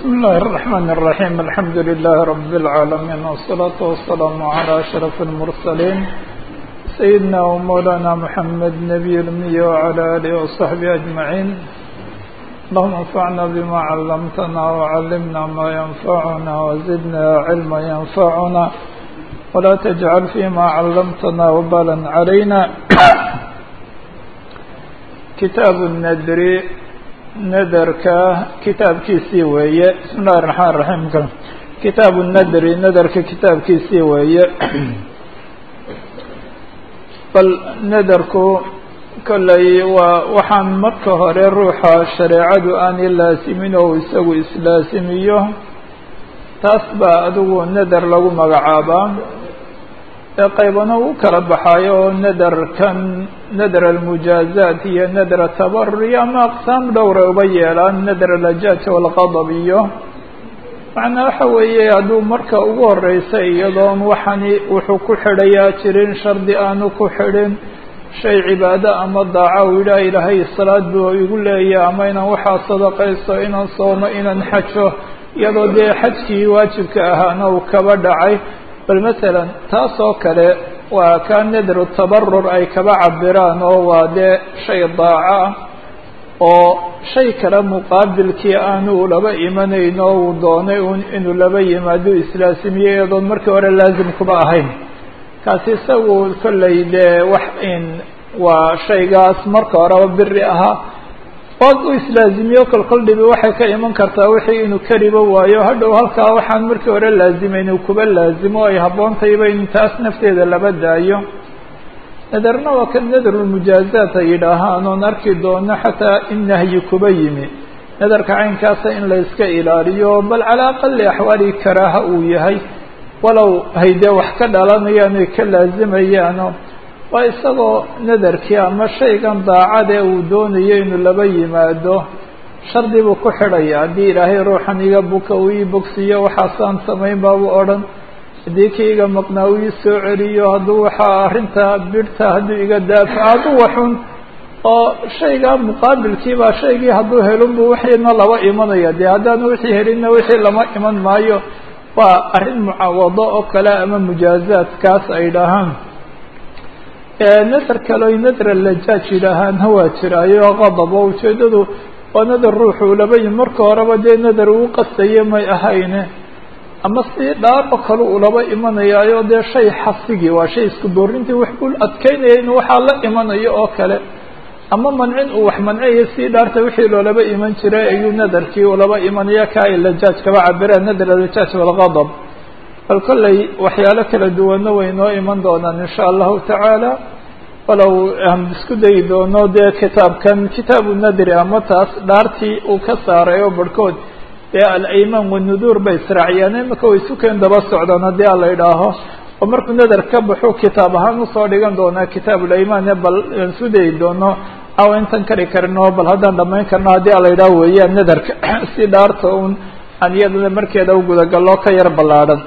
بسم الله الرحمن الرحيم الحمد لله رب العالمين والصلاة والسلام على أشرف المرسلين سيدنا ومولانا محمد نبي الأمي وعلى آله وصحبه أجمعين اللهم انفعنا بما علمتنا وعلمنا ما ينفعنا وزدنا علما ينفعنا ولا تجعل فيما علمتنا وبالا علينا كتاب الندر nadarka kitaabkiisii weeye bismi illahi raxmaan raxiim kitaabu nadri nadarka kitaabkiisii weeye bal nadarku kolley waa waxaan marka hore ruuxa shareecadu aanay laasimin oo isagu islaasimiyo taas baa adigu nadar lagu magacaabaa ee qaybana u kala baxaayo oo nadarkan nadar almujaazaat iyo nadar atabarur iyo ama aqsaam dhowra uba yeelaan nadar alajaaj walqadab iyo macnaa waxa weeye hadduu marka ugu horeysa iyadoon waxani wuxuu ku xidhayaa jirin shardi aanu ku xidhin shay cibaado ama daaca uu yidhaah ilaahay salaad buu igu leeyahy ama inaan waxaa sadaqaysto inaan soomo inaan xajo iyadoo dee xajkii waajibka ahaana uu kaba dhacay bal masalan taas oo kale waa kaa nadru tabarur ay kaba cabiraan oo waa dee shay daaco ah oo shay kale muqaabilkii aanu laba imanayn oo uu doonay un inuu laba yimaado islaasimiyo iyadoon markii hore laazim kuba ahayn kaasi isagu kolley dee wax in waa shaygaas marka horeba biri ahaa ood u islaazimiyo kolkol dhibi waxay ka iman kartaa wixii inuu kariba waayo hadhow halkaa waxaan markii hore laazimayn uu kuba laazimo ay habboontayba in taas nafteeda laba daayo nadarna waa kan nadarulmujaazaat ay yidhaahaan oon arki doono xataa in nahyi kuba yimi nadarka caynkaasa in la iska ilaaliyo bal calaa aqali axwaali karaaha uu yahay walow haydee wax ka dhalanayaan ay ka laazimayaano waa isagoo nadarkii ama shaygan daacade uu doonayo inuu laba yimaado shardi buu ku xidhaya haddii ilaahay ruuxan iga buka uu ii bogsiiyo waxaasaan samayn baabu odhan haddii kii iga maqnaa uu ii soo celiyo hadduu waxaa arrintaa bidhta hadduu iga daafaco hadduu waxun oo shaygaa muqaabilkiibaa shaygii hadduu helin buu wixiina laba imanaya dee haddaanu wixii helinna wixii lama iman maayo waa arrin mucaawado oo kale ama mujaazaadkaas ay dhahaan nadar kale oy nadar alajaaj yidhaahaana waa jiraayo qadab oo ujeeddadu waa nadar ruuxu laba yimi marka horeba dee nadar uu qastaye may ahayne ama si dhaar oo kale uu laba imanayaayo dee shay xasigii waa shay isku boorintii wax buu adkeynaya inuu waxaa la imanayo oo kale ama mancin uu wax mancayo sii dhaarta wixii loolaba iman jiray ayuu nadarkii ulaba imanaya kaa ay lajaaj kaba cabiraan nadar alajaaj walqadab bal kolley waxyaalo kala duwanna way noo iman doonaan insha allahu tacaala walow aan isku dayi doono dee kitaabkan kitaabu nadri ama taas dhaartii uu ka saaray oo barhkood dee alaymaan wanuduur bay israaciyaan imika way sukeen daba socdaan haddii a la idhaaho oo markuu nadar ka baxu kitaab ahaan usoo dhigan doonaa kitaabulaymaan bal aan isku dayi doono awa intan kari karino bal haddaan dhamayn karno haddii a la idhaaho weeyaan nadarka si dhaarta un aan iyadana markeeda u gudagaloo ka yar ballaadhan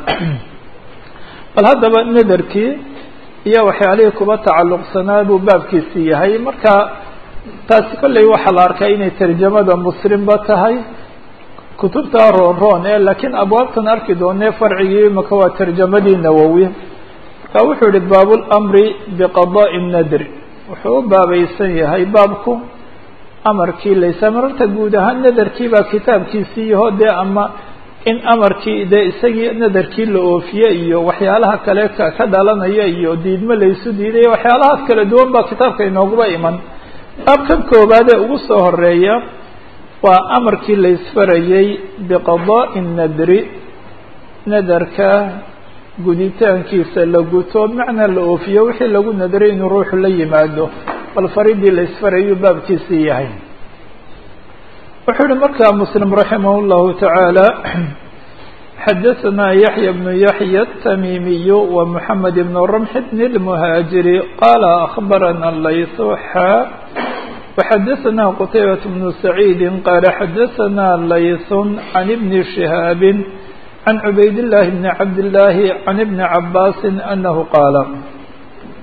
bal haddaba nadarkii iyo waxyaalihii kuba tacalluqsanaa buu baabkiisii yahay marka taasi kolley waxaa la arkay inay tarjamada muslimba tahay kutubta roon roon ee laakiin abwaabtan arki doonee farcigii imaka waa tarjamadii nawowi marka wuxuu yihi baabulamri biqadaai nadri wuxuu u baabaysan yahay baabku amarkii laysa mararta guud ahaan nadarkii baa kitaabkiisii yaho dee ama in amarkii dee isagii nadarkii la oofiye iyo waxyaalaha kale ka ka dhalanaya iyo diidmo laysu diidaya waxyaalahaas kala duwan baa kitaabka inooguba iman baabkan koowaad ee ugu soo horeeya waa amarkii laysfarayey biqadaai nadri nadarka guditaankiisa la guto macnaa la oofiyo wixii lagu nadray inuu ruuxu la yimaado bal faridii laysfarayuu baabkiisii yahay wuxuu yihi markaa mslim raximah اllahu taعaalى xadaثna yaحya bnu yaحya الtamimiy ومحamed bn رمح bn الmhاaجiri qala أخbarana layثu xa وxadaثna qtaybaة bn سacيidi qala xadaثna layث عan bn شhihاab عan cubayd الlahi bn cabd الlahi عan bn cabaasi anahu qaala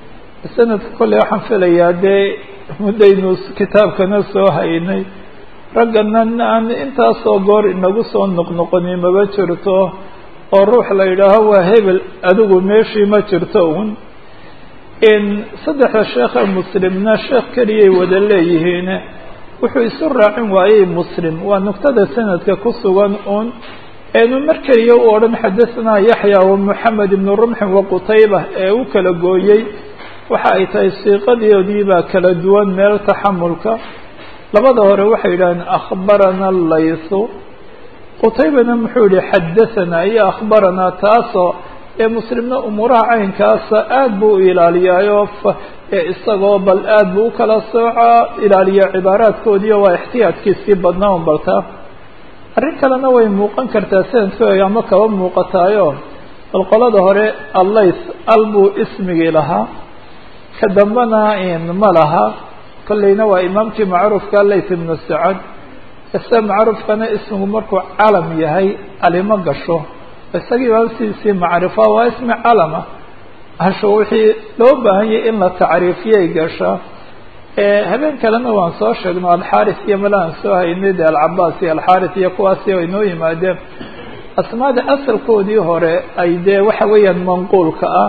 sanadka kole waxaan filayaa dee muddaynu kitaabkana soo haynay raggana aan intaasoo goor inagu soo noqnoqoni maba jirto oo ruux la yidhaaho waa hebel adigu meeshii ma jirto un saddexda sheekha muslimna sheekh keliyay wada leeyihiin wuxuu isu raacin waayey muslim waa nugtada sanadka ku sugan un eenu mar keliya u odhan xadahanaa yaxya wa moxamed ibnu rumxin wa qutayba ee u kala gooyey waxa ay tahay siiqadoodii baa kala duwan meel taxamulka labada hore waxay yidhahdeen akhbarana laythu qutaybana muxuu yihi xadahanaa iyo akhbaranaa taasoo ee muslimna umuuraha caynkaasa aad buu u ilaaliyaayo isagoo bal aad buu u kala soocaa ilaaliya cibaaraadkoodiiyo waa ixtiyaadkiisii badnaa un baltaa arrin kalena way muuqan kartaa sanadkooga ama kaba muuqataayo bal qolada hore allayth al buu ismigii lahaa ka dambena ma laha kolleyna waa imaamkii macruufka layth ibnu sacad ise macruufkana ismigu markuu calam yahay alimo gasho isagii baabsiisii macrifa waa ismi calama hasho wixii loo baahan yahay in la tacriifiyay gashaa habeen kalena waan soo sheegno alxaris iyo mala aan soo haynay de alcabaas iyo alxaris iyo kuwaasi ay noo yimaadeen asmaada asalkoodii hore ay dee waxa weeyaan manquulka ah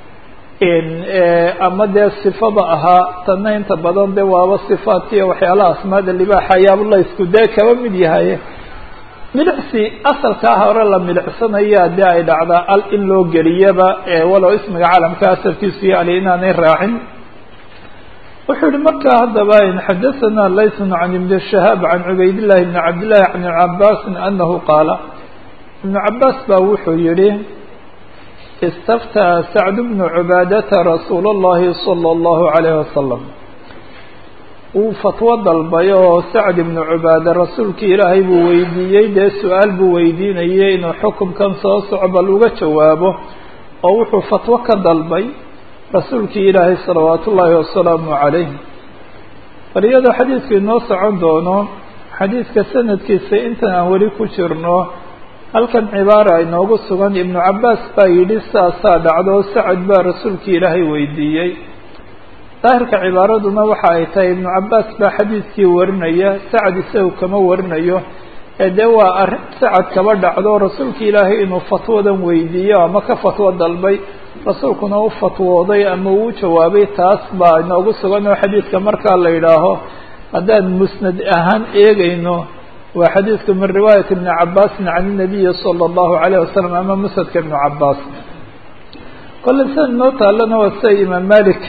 ama dee sifada ahaa tanna inta badan de waaba sifaadkiiyo waxyaalaha asmaada libaaxa ayaaba la isku dee kaba mid yahay milicsi asalkaa hore la milicsanayaa dee ay dhacdaa al in loo geliyaba walow ismiga calamka asalkiisu iyo ali inaanay raacin wuxuu yihi markaa haddaba xadaثana laysun can ibn shahaab can cubaydillahi bni cabdillahi can ibn cabaasin anahu qaala ibnu cabaas baa wuxuu yihi istaftaa sacd bnu cubaadata rasuul اllahi salى اllahu alayh wasalam uu fatwo dalbay oo sacd ibnu cubaade rasuulkii ilaahay buu weydiiyey dee su-aal buu weydiinayay inuu xukumkan soo soco bal uga jawaabo oo wuxuu fatwo ka dalbay rasuulkii ilaahay salawaat ullaahi wasalaamu calayh bal iyadoo xadiidku inoo socon doono xadiidka sanadkiisa intan aan weli ku jirno halkan cibaara inoogu sugan ibnu cabaas baa yidhi saasaa dhacdo sacad baa rasuulkii ilaahay weydiiyey daahirka cibaaraduna waxa ay tahay ibnu cabaas baa xadiidkii warinaya sacad isagu kama warinayo ee dee waa arrin sacad kaba dhacdo rasuulka ilaahay inuu fatwadan weydiiyo ama ka fatwo dalbay rasuulkuna u fatwooday ama uu jawaabay taas baa inoogu sugan oo xadiidka markaa la yidhaaho haddaan musnad ahaan eegayno waa xadiidku min riwaayat ibni cabaasin can inabiyi sala allahu alayh wasalam ama musnadka ibnu cabaas kolle sida inoo taallana waa sida imaam malik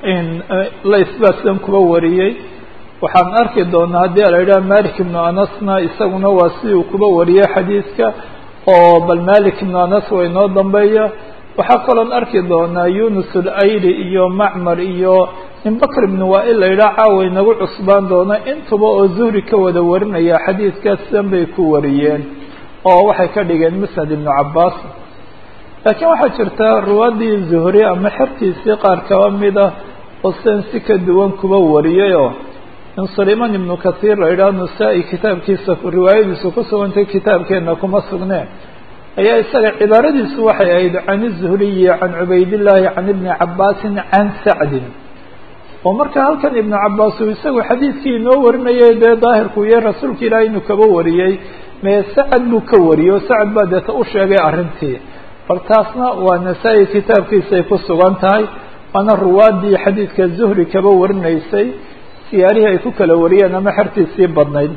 lays baa sidan kuba wariyey waxaan arki doonaa haddii la yidhaha malik ibnu anasna isaguna waa sidii uu kuba wariyey xadiidka oo bal malik ibnu anas waa inoo dambeeya waxaa kaloon arki doonaa yunus ulayli iyo macmar iyo in bakr ibnu waa-il la yidhaha caawa inagu cusbaan doona intuba oo zuhri ka wada warinaya xadiidkaas sidan bay ku wariyeen oo waxay ka dhigeen musnad ibnu cabaas laakiin waxaa jirta ruwaadii zuhri ama xertiisii qaar kaba mid ah oo sidan si ka duwan kuba wariyayoo in sulayman ibnu kathiir la yidhaha nasaa-i kitaabkiisa riwaayadiisu ku sugantay kitaabkeenna kuma sugneen ayaa isaga cibaaradiisu waxay ahayd can izuhriyi can cubaydillaahi can ibni cabaasin can sacdin oo marka halkan ibnu cabaas uu isagu xadiidkii inoo warinayay dee daahirku iyo rasuulka ilaahay inuu kaba wariyey mee sacad buu ka wariyey oo sacad baa deeta u sheegay arrintii bal taasna waa nasaa-i kitaabkiisay ku sugan tahay waana ruwaadii xadiidka zuhri kaba warinaysay siyaarihii ay ku kala wariyeen ama xertiisii badnayd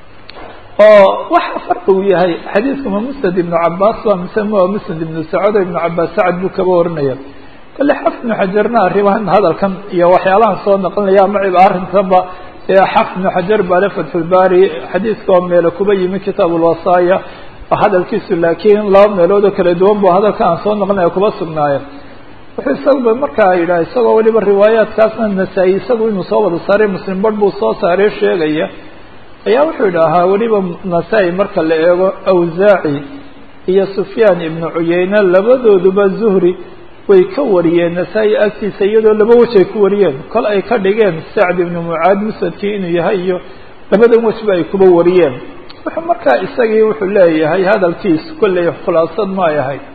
oo waxa farqi uu yahay xadiidku ma musnad ibnu cabaas ba mise ma musnad ibnu sacud ibnu cabaas sacad buu kaba warinaya kale xaf ibnu xajarna arrimahan hadalkan iyo waxyaalahan soo naqlinaya ama arrintanba xaf ibnu xajar baale fatxulbaari xadiidka oo meelo kuba yimi kitaab ulwasaaya hadalkiisu laakiin laba meelood oo kala duwan bu hadalka aan soo naqlinaya kuba sugnaayo wuxuu isaguba markaa yidhaha isagoo weliba riwaayaadkaasna nasaa-i isagu inuu soo wada saaray muslim barh buu soo saaray sheegaya ayaa wuxuu idhaahaa weliba nasaa-i marka la eego awsaaci iyo sufyaan ibnu cuyeyne labadooduba zuhri way ka wariyeen nasaa-i agtiisa iyadoo laba wej ay ku wariyeen kol ay ka dhigeen sacd ibnu mucaad musnadkii inuu yahay iyo labadan wejba ay kuba wariyeen wuxuu markaa isagii wuxuu leeyahay hadalkiisu kolley khulaasad ma ay ahayd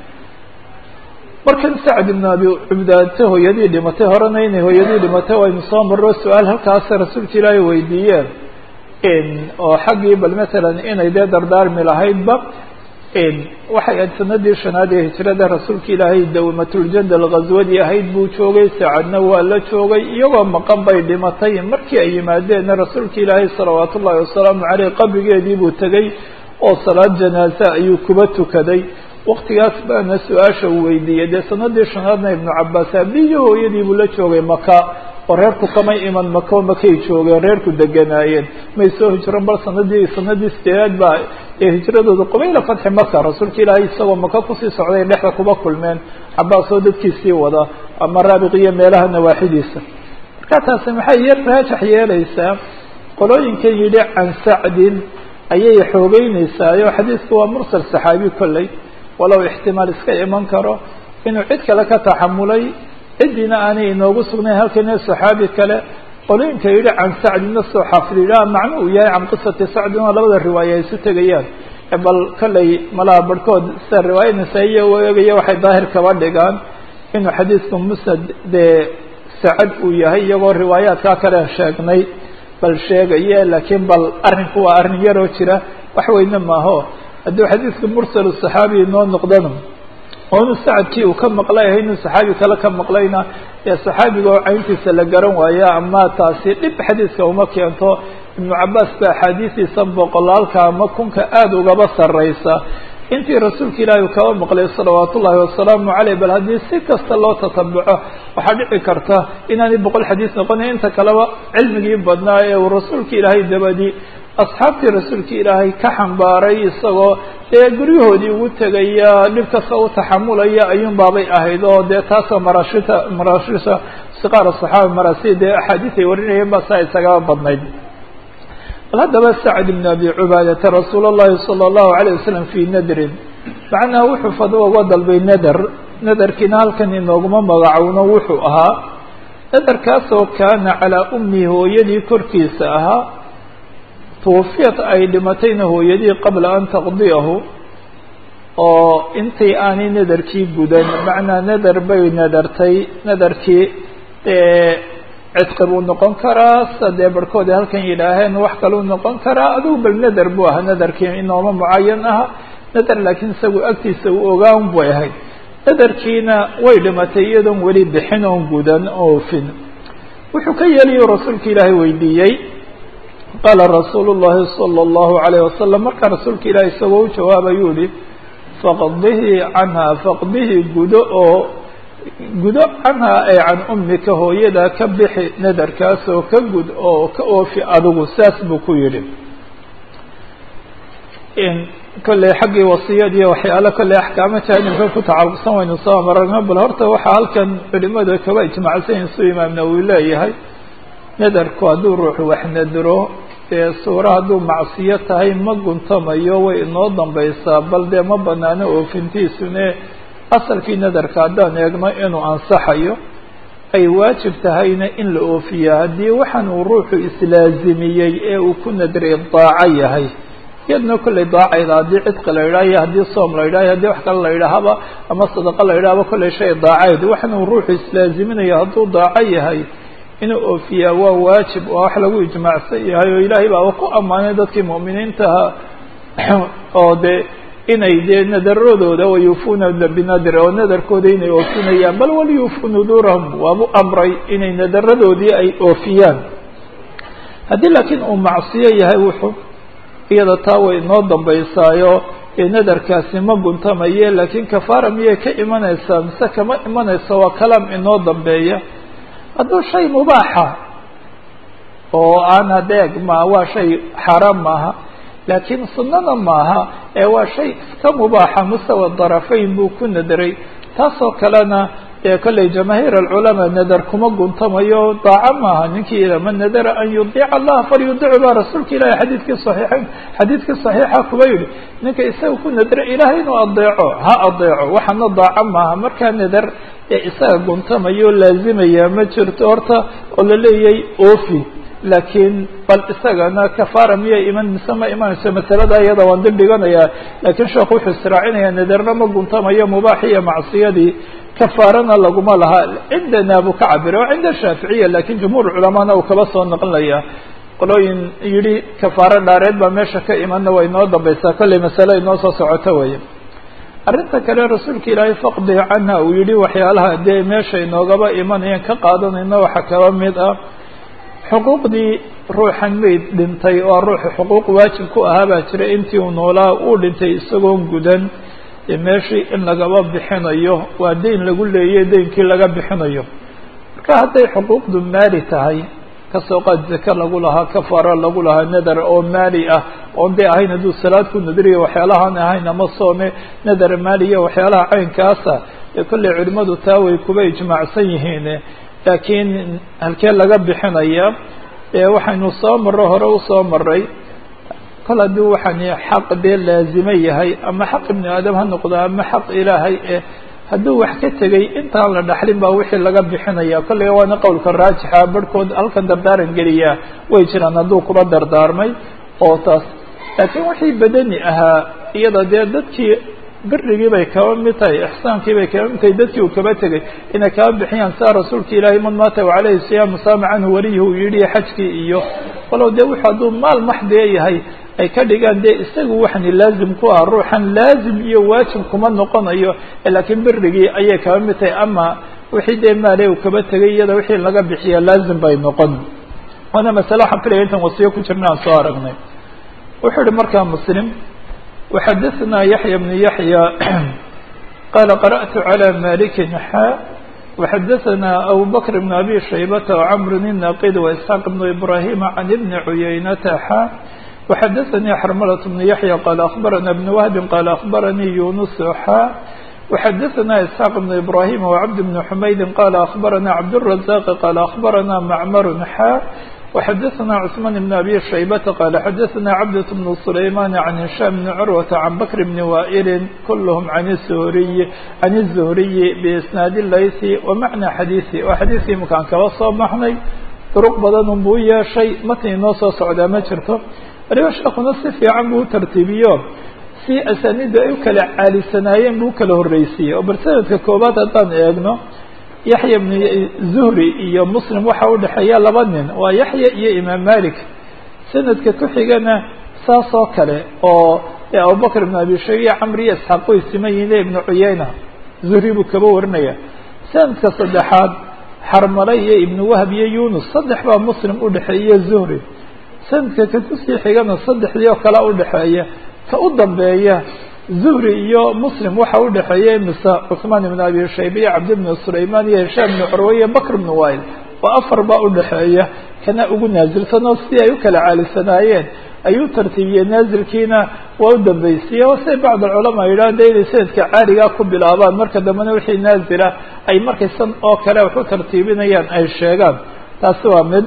markan sacd ibnu abi cubdaate hooyadii dhimatay horena inay hooyadii dhimatay waynu soo marro su-aal halkaasa rasuulka ilaahay weydiiyeen oo xaggii bal matalan inay dee dardaarmi lahaydba waxay ahayd sanadii shanaad ee hijrada rasuulka ilaahay dawmatuljanal ghaswadii ahayd buu joogay saacadna waa la joogay iyagoo maqan bay dhimatay markii ay yimaadeenna rasuulka ilaahay salawaatu ullahi wasalaamu caleyh qabrigeedii buu tegey oo salaad janaaze ayuu kuba tukaday waktigaas baana su-aasha uu weydiiyey dee sanadii shanaadna ibnu cabaas abiyo hooyadii buu la joogay maka oo reerku kamay iman mako makay joogeen reerku deganaayeen may soo hijron bal sanadii sanadii sideedaad baa ee hijradooda qubayla fatxi maka rasuulka ilaahay isagoo maka kusii socday dhexda kuba kulmeen cabaas oo dadkiisii wada ama raabiq iyo meelaha nawaaxidiisa marka taasi maxay yar raajax yeelaysaa qolooyinkan yidhi can sacdin ayay xoogeynaysaao xadiisku waa mursal saxaabi kolley walow ixtimaal iska iman karo inuu cid kale ka taxamulay ciddina aanay inoogu sugnayn halkana saxaabi kale qolooyinka yidhi can sacdina soo xaafid yidhaha macnu uu yahay can qisati sacdin oo labada riwaaya ay isu tegayaan bal kolley malaha barhkood sida riwaaya nasaa-iya u eegaya waxay daahir kaba dhigaan inuu xadiisku musnad dee sacad uu yahay iyagoo riwaayaadkaa kale sheegnay bal sheegaye laakiin bal arrinku waa arrin yaroo jira wax weyne maaho hadduu xadiidka mursalu saxaabi inoo noqdano oo inu sacadkii uu ka maqlay ahay inuu saxaabi kale ka maqlayna ee saxaabiga oo cayntiisa la garan waaya ama taasi dhib xadiiska uma keento ibnu cabaas ba axaadiistiisa boqolaalka ama kunka aada ugaba sarreysa intii rasuulka ilaahi uu kaba maqlay salawaat ullaahi wasalaamu caleyh bal haddii si kasta loo tatabuco waxaa dhici karta inaanay boqol xadiis noqonayn inta kaleba cilmigii badnaa ee uu rasuulka ilaahay dabadi asxaabtii rasuulka ilaahay ka xambaaray isagoo dee guryahoodii ugu tegaya dhib kasta u taxamulaya ayuun baabay ahayd oo dee taasoo marashita marashisa siqaar saxaaba marasi dee axaadiis ay warinayeen ba saa isagaba badnayd bal haddaba sacd ibn abi cubaadata rasuul اllahi salى اllahu عalيه wasalam fii nadrin macnaha wuxuu fadwo uga dalbay nader naderkiina halkan inooguma magacowno wuxuu ahaa naderkaasoo kaana calaa ummi hooyadii korkiisa ahaa twafiyat ay dhimatayna hooyadii qabla an taqdiyahu oo intii aanay naderkii gudan macnaa nader bay nadartay nadarkii cidqi buu noqon karaa sida dee barhkood halkan yidhaaheen wax kaluu noqon karaa adigu bal nader buu ahaa nadarkii inooma mucayan aha nader laakiin isagu agtiisa uu ogaan bay ahayd nadarkiina way dhimatay iyadoon weli bixin oon gudan oofin wuxuu ka yeelayu rasuulka ilaahay weydiiyey qaala rasuulu llahi salى اllahu alayh wasalam markaa rasuulka ilahi isagoo u jawaabayuu yihi faqdihi canha faqdihi gudo oo gudo canhaa ay can ummika hooyada ka bixi nadarkaas oo ka gud oo ka oofi adigu saas buu ku yidhi kolley xaggii wasiyadiiy waxyaalo kolley axkaamo jaanibka ku tacalluqsan waynu soo maragno bal horta waxaa halkan culimadu kaba ijmacsan su imaam nawowi leeyahay nadarku hadduu ruuxu wax nadro dee suura hadduu macsiyo tahay ma guntamayo way inoo dambaysaa bal dee ma banaano oofintiisune asalkii nadarka haddaan eegno inuu ansaxayo ay waajib tahayna in la oofiya haddii waxaan uu ruuxu islaazimiyey ee uu ku nadray daaco yahay iyadna kollay daacayda haddii cidqi la yidhaha iyo haddii soom la yidhaha haddii wax kale la yidhaahaba ama sadaqa la yidhahaba kollay shay daacayd waxaan uu ruuxu islaaziminayo hadduu daaco yahay inuu oofiyaa waa waajib oo wax lagu ijmaacsan yahay oo ilaahay baa ku ammaanay dadkii mu'miniintaha oo dee inay dee nadaradooda wayuufuuna binadir oo nadarkooda inay oofinayaan bal waliyuufuu nuduurahum waabu amray inay nadaradoodii ay oofiyaan haddii laakiin uu macsiyo yahay wuxuu iyada taa way inoo dambaysaayo ee nadarkaasi ma guntamaye laakiin kafaara miyay ka imanaysaa mise kama imanaysa waa kalaam inoo dambeeya hadduu shay mubaaxa oo aan adeeg ma waa shay xaaraam maaha laakiin sunnana maaha ee waa shay iska mubaaxa mustawa darafayn buu ku nadaray taasoo kalena dee kolley jamaahiir alculamaa nadar kuma guntamayo daaco maaha ninkii man nadara an yudiica allaha falyudicu baa rasuulka ilahi xadiidkii saxiixayn xadiidkii saxiixa kuba yidhi ninka isaga ku nadara ilaahay inuu adeeco ha adeeco waxaana daaco maaha markaa nadar ee isaga guntamayo laazimaya ma jirto horta oo la leeyay ofi laakiin bal isagana kafaara miyay iman mise ma imanayso masalada iyada waan dib dhiganayaa laakiin sheekhu wuxuu israacinayaa nadarna ma guntamayo mubaax iyo macsiyadii kafaarana laguma laha cindana buu ka cabiray oo cinda shaaficiya lakin jumhuur culamaana uu kaba soo naqlinaya qolooyin yidhi kafaaro dhaareed baa meesha ka imanna way inoo dambaysaa kollay masale inoo soo socoto weeye arrinta kale rasuulka ilaahay faqdi canha uu yidhi waxyaalaha dee meesha inoogaba imanayeen ka qaadanayna waxaa kaba mid ah xuquuqdii ruuxan mayd dhintay oo ruuxa xuquuq waajib ku ahaa baa jira intii uu noolaa uu dhintay isagoon gudan ee meeshii in lagaba bixinayo waa deyn lagu leeyay deynkii laga bixinayo marka hadday xuquuqdu maali tahay kasoo qaad zake lagu lahaa kafaaro lagu lahaa nadar oo maali ah oon dee ahayn hadduu salaad ku nadriyo waxyaalahaan ahayn ama soome nadar maaliya waxyaalaha caynkaasa ee kollay culimmadu taa way kuba ijmaacsan yihiin laakiin halkee laga bixinaya waxaynu soo marro hore usoo maray kol haddii waxaan xaq dee laazime yahay ama xaq ibnu aadam ha noqdo ama xaq ilaahay eh hadduu wax ka tegay intaan la dhaxlin baa wixii laga bixinaya kolley waana qowlka raajixa barhkood halkan dardaaran geliyaa way jiraan hadduu kuba dardaarmay oo taas laakiin wixii badani ahaa iyada dee dadkii birigii bay kaba mid tahay ixsaankii bay kaba mid tahay dadkii uu kaba tegay inay kaba bixiyaan saa rasuulka ilaahay man maata wacalayhi siyaamu saama canhu waliyihi uu yidhi xajkii iyo walow dee wuxuu hadduu maal maxdee yahay ay ka dhigaan dee isagu waxani laazim ku ah ruuxan laazim iyo waajib kuma noqonayo laakiin birigii ayay kaba mid tahay ama wixii dee maale uu kaba tegay iyada wixii laga bixiya laazim bay noqon waana masale waxaan filaya intaan wasiyo ku jirna aan soo aragnay wuxuu ihi markaa muslim وxadثna yaحyى بن yaحyى qala qarأت عlى malik xa وxadثna abu bkr بن abi shaybة وcmr النaqid وإسحاq بن ibrahim عن بn عuyaynata xa وxadثnي xrmlة بن yaحyى qala أخbarna بن wهb qala أخbarnii yunus xa وxadثna إسحاq بن ibrahim وcبد بن حmayd qala أخbarna cبدالرزاq qala أخbarna mcmr xa وxadثna cثman بن abi shaybة qal xadثna cabdة بن سlayman عan هisham بn curwaة عan bkr بn waئl kulhm عan الزhriy عan الزhriyi بisnaad laysi وmacna xadiiثi oo xadiiskii imakaan kaba soo baxnay duruq badan un buu yeeshay matn inoo soo socdaa ma jirto waliba sheekuna si fiican buu utartiibiyo si asanidu ay u kala caalisanaayeen buu ukala horeysiiyey oo barsanadka koobaad haddaan eegno yaxya bn zuhri iyo muslim waxaa udhexeeya laba nin waa yaxya iyo imaam malik sanadka ku xigana saas oo kale oo abubakr ibn abi shayb iyo camr iyo isxaaq way siman yihiin ibnu cuyayna zuhri buu kaba warinaya sanadka saddexaad xarmale iyo ibnu wahb iyo yunus saddex baa muslim udhexeeya zuhri sanadka ka kusii xigana saddexdii oo kale udhexeeya ka u dambeeya zuhri iyo muslim waxa udhexeeya mise cuثmaan ibn abi shayba iyo cabdi bn sulayman iyo hishaam ibn curwa iyo bakr ibn wail oo afar baa udhexeeya kana ugu naazilsan oo sidii ay u kala caalisanaayeen ayuu tartiibiyey naazilkiina waa u dambaysiye oo siday bacd alculamaa yidhahda inay sanadka caaligaa ku bilaabaan marka dambena wixii naazila ay markay san oo kale wax u tartiibinayaan ay sheegaan taasi waa mid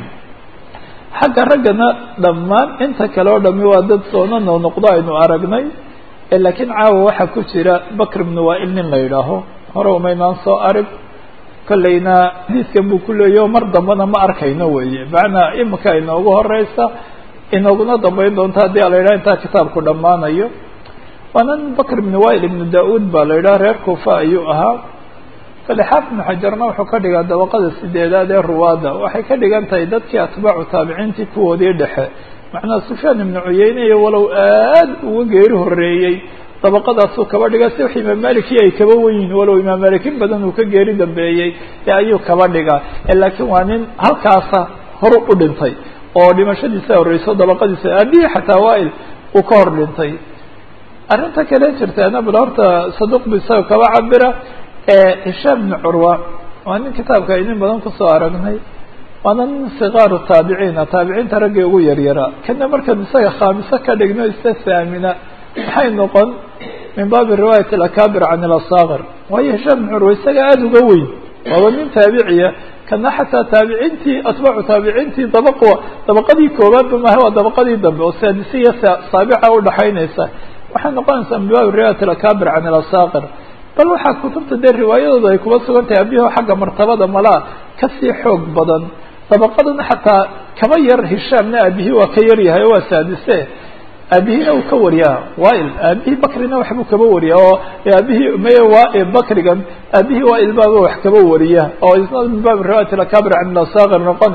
xagga raggana dhammaan inta kale oo dhami waa dad soona noo noqdo aynu aragnay laakiin caawa waxaa ku jira bakr ibn wail nin la yidhaaho hore umaynaan soo arag kollayna xadiiskan buu ku leeyaho mar dambena ma arkayno weeye macnaa imika inoogu horeysa inooguna dambeyn doonta haddii ala yidhaha intaa kitaabku dhammaanayo waana nin bakr ibn wail ibnu da-uud baa la yidhaha reer kufa ayuu ahaa kale xaafid ibnu xajarna wuxuu ka dhigaa dabaqada sideedaad ee ruwaada waxay ka dhigan tahay dadkii atbaacu taabiciintii kuwoodii dhexe macnaa sufyaan ibnu cuyeyne iyo walow aad uga geeri horeeyey dabaqadaasuu kaba dhiga si wax imaam maliki ay kaba wenyihin walow imaam malik in badan uu ka geeri dambeeyey ee ayuu kaba dhigaa laakiin waa nin halkaasa horu u dhintay oo dhimashadiisa horeyso dabaqadiisa aabihii xataa waail uu ka hor dhintay arrinta kale jirtaana bal horta saduq bu isaga kaba cabira hishaam ibnu curwa waa nin kitaabka aynin badan kusoo aragnay waana nin sikaaru taabiciina taabiciinta raggii ugu yaryaraa kana markaan isaga khaamiso ka dhigno ista saamina maxay noqon min baabi riwaayat alakaabir can ilasaakir waayo hishaam ibnu curwa isaga aada uga weyn waaba nin taabiciya kana xataa taabiciintii atbaacu taabiciintii dabaq dabaqadii koobaadba maaha waa dabaqadii dambe oo saadise iyo saabica udhaxaynaysa waxay noqonaysaa min baabi riwaayat alakaabir can ilasaakir bal waxaa kutubta dee riwaayadooda ay kuba sugan tahay abiho xagga martabada malaa kasii xoog badan dabaqadana xataa kama yar hishaamna aabihii waa ka yar yahay oo waa saadise aabihiina uu ka wariyaa wail aabihii bakrina waxbuu kaba wariya oo aabihii may waa bakrigan aabihii waail baaba wax kaba wariya oo isna min baabi riwaayat alakabir can ilasaakir noqone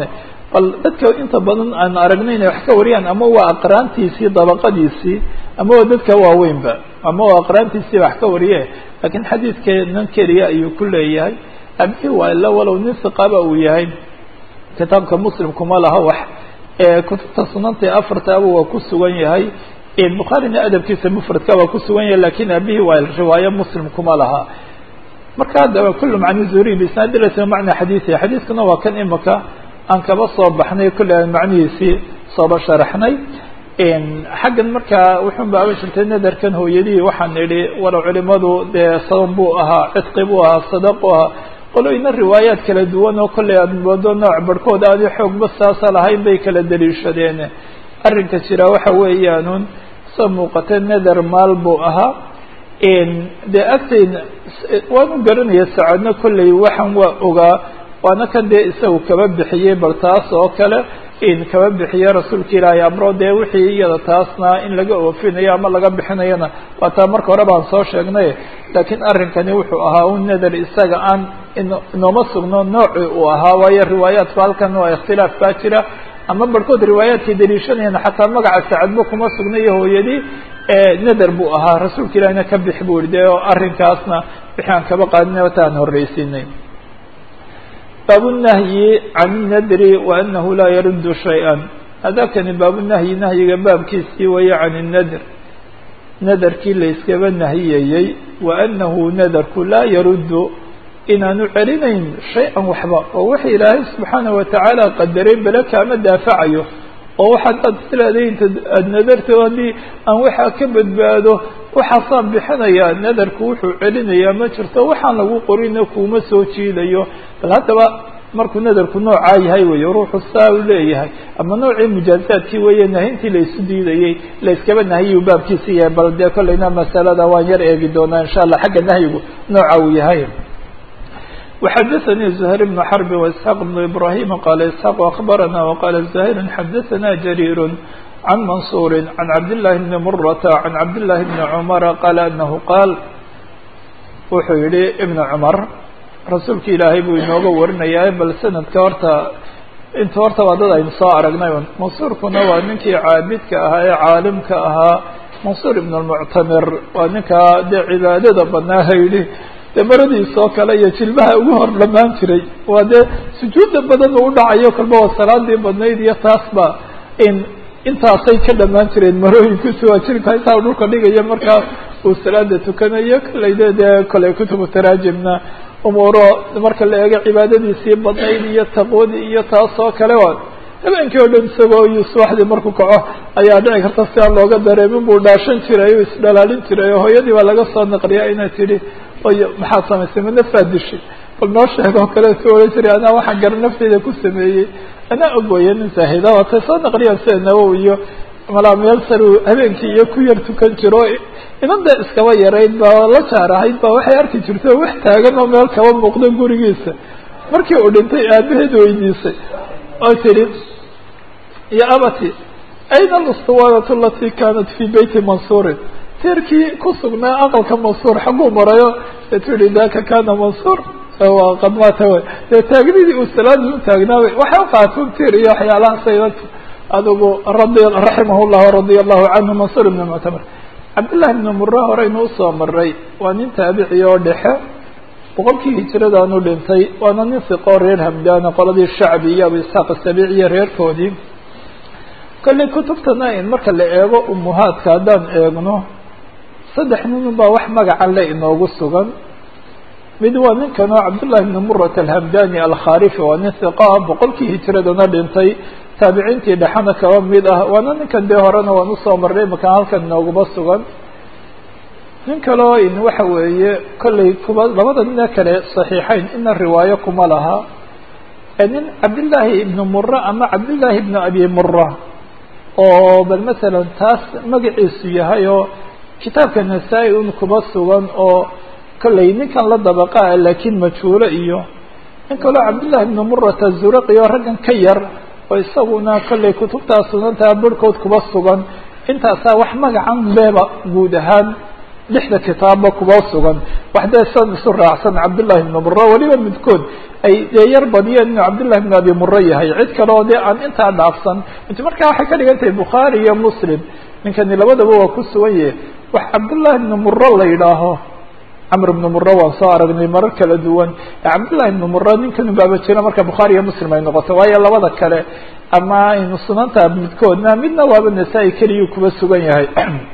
bal dadka inta badan aan aragno inay wax ka wariyaan ama waa aqraantiisii dabaqadiisii ama waa dadka waaweynba ama waa aqraantiisii wax ka wariye laakiin xadiidkeenan keliya ayuu ku leeyahay abihii waa ila walow nin siqaba uu yahay kitaabka muslimkuma laha wax kutubta sunanta ee afartaaba waa ku sugan yahay bukhaarina adabkiisa mufradka waa ku sugan yahay lakin abihii waa riwaayo muslim kuma laha marka haddaba kullu macni zuri bisnaadi laysa macna xadiiثi xadiiskuna waa kan imika aan kaba soo baxnay kulli aan macnihiisii sooba sharaxnay xaggan markaa wuxun ba aban jirtay nadarkan hooyadihii waxaan idhi walow culimadu dee sabab buu ahaa cidqi buu ahaa sadaq buu ahaa qoloyna riwaayaad kala duwan oo kolley aad moodo nooc barhkood aadi xoogba saasa lahayn bay kala daliishadeen arrinka jira waxa weeyaanun soo muuqata nadar maal buu ahaa dee agtayna waanu garanaya sacaadna kolley waxaan waa ogaa waana kan dee isagu kaba bixiyey bal taas oo kale in kaba bixiye rasuulka ilaahay amro dee wixii iyada taasna in laga oofinayo ama laga bixinayona waa taa marka hore baan soo sheegnay laakiin arrinkani wuxuu ahaa un nadar isaga aan inooma sugno nooci uu ahaa waayo riwaayaadku halkan waa ikhtilaaf baa jira ama barhkood riwaayaadkay daliishanayaan xataa magaca sacadba kuma sugnayo hooyadii nadar buu ahaa rasuulka ilahina ka bix buu yihi de oo arrinkaasna wixii aan kaba qaadinay wataan horreysinay baabunahyi can nadri wa anahu laa yaruddu shay-an hadakani baabunahyi nahyiga baabkiisii waya can nadr nadarkii la iskaba nahiyayey wa anahu nadarku laa yaruddu inaanu celinayn shay-an waxba oo waxa ilaahay subxaana watacaala qadaray bele kaama daafacayo oo waxaad aad isleedahay inta aada nadarto haddii aan waxaa ka badbaado waxaasaan bixinayaa nadarku wuxuu celinayaa ma jirto waxaan lagu qorina kuuma soo jiidayo bal haddaba markuu nadarku noocaa yahay weeye ruuxu saa u leeyahay ama noocii mujaazaadkii weeye nahintii la isu diidayey la iskaba nahiyu baabkiisa yahay bal dee kollayna masalada waan yar eegi doonaa insha allah xagga nahyigu nooca uu yahay وxdثnي زهير بن حرب وإسحاq بن إبراهيم qال إسحاq أخبرنا وqال زهير xdثna جرير عن منصور عن عبد الله بن مرة عن عبد الله بن عمر qال أنه qاal wuxuu yihi بن cمر rasuulka ilaahay buu inooga warinaya bal snadka horta inta horta waa dad aynu soo aragnay mansuurkuna waa ninkii caabidka ahaa ee caalimka ahaa mansuur ibn الmuctamir waa ninkaa dee cibaadada badnaa hayidhi dee maradiisoo kale iyo jilbaha ugu hor dhamaan jiray waa dee sujuudda badan u dhacayo kolba waa salaadii badnayd iyo taasba in intaasay ka dhamaan jireen marooyinkiisu waa jirka intaa dhulka dhigaya markaa uu salaada tukanayo kolleyde dee koley kutubu taraajimna umuuro marka la eego cibaadadiisii badnayd iyo taqwadii iyo taasoo kale waa habeenkii oo dhan isagoo iyo subaxdii markuu kaco ayaa dhici karta si aan looga dareemin buu dhaashan jiray o isdhalaalin jiray oo hooyadii baa laga soo naqliya inay tidhi oy maxaad samaysay ma nafaad dishay bal noo sheeg oo kale su ohan jiray anaa waxaan gara nafteyda ku sameeyey anaa ogooya nin zaahida waatay soo naqliyaan sida nawowi iyo malaa meel sar uu habeenkii iyo ku yar tukan jiro inanda iskaba yarayd ba la jaar ahayd ba waxay arki jirta wax taagan oo meel kaba muuqdo gurigiisa markii uu dhintay aabaheed weydiisay oo tidhi ya abati ayna alustuwaanatu alati kanat fi beyti mansuurin tiirkii ku sugnaa aqalka mansuur xaguu marayo deetu yihi daka kana mansuur waa qad maata wey dee taagnidii uu salaadii u taagnaabay waxay uqaatun tiir iyo waxyaalaha saydatu adigu radi raximah llah radia allahu canhu mansuur ibn muctamar cabdillahi ibn mura horeynu usoo maray waa nin taabici oo dhexe boqolkii hijiradaanu dhintay waana nin siqoo reer hamdaana qoladii shacbi iyo abu isxaaq asabiic iyo reerkoodii kolley kutubtana in marka la eego umuhaadka haddaan eegno saddex nin baa wax magacan le inoogu sugan mid waa ninkan oo cabdullahi ibn murat alhamdani alkharifi waa nin hiqaa boqolkii hijiradana dhintay taabiciintii dhexena kaba mid ah waana ninkan dee horena waan usoo marnay makaan halkan inooguma sugan nin kaleo in waxa weeye kolley kuba labada nine kale saxiixeyn ina riwaayo kuma laha nin cabdillaahi ibnu mura ama cabdillaahi ibnu abi mura oo bal masalan taas magaciisu yahay oo kitaabka nasaa-i un kuba sugan oo kolley ninkan la dabaqaa laakiin majhuulo iyo nin kaloo cabdillahi ibnu murata zuraqi oo raggan ka yar oo isaguna kolley kutubtaa sunantaa barhkood kuba sugan intaasaa wax magacan leeba guud ahaan lixda kitaabba kuba sugan wax dee san isu raacsan cabdullahi ibnu mura weliba midkood ay dee yar badiyeen inuu cabdullahi ibnu abi mura yahay cid kale oo dee aan intaa dhaafsan int markaa waxay ka dhigan tahay bukhaari iyo muslim ninkani labadaba waa ku sugan yahe wax cabdullahi ibnu mura la yidhaaho camr ibnu mura waan soo aragnay marar kala duwan cabdullahi ibnu mura ninkan baaba jira marka bukhaari iyo muslim ay noqoto waayo labada kale ama aynu sunanta midkoodna midna waaba nasaa-i keliyuu kuba sugan yahay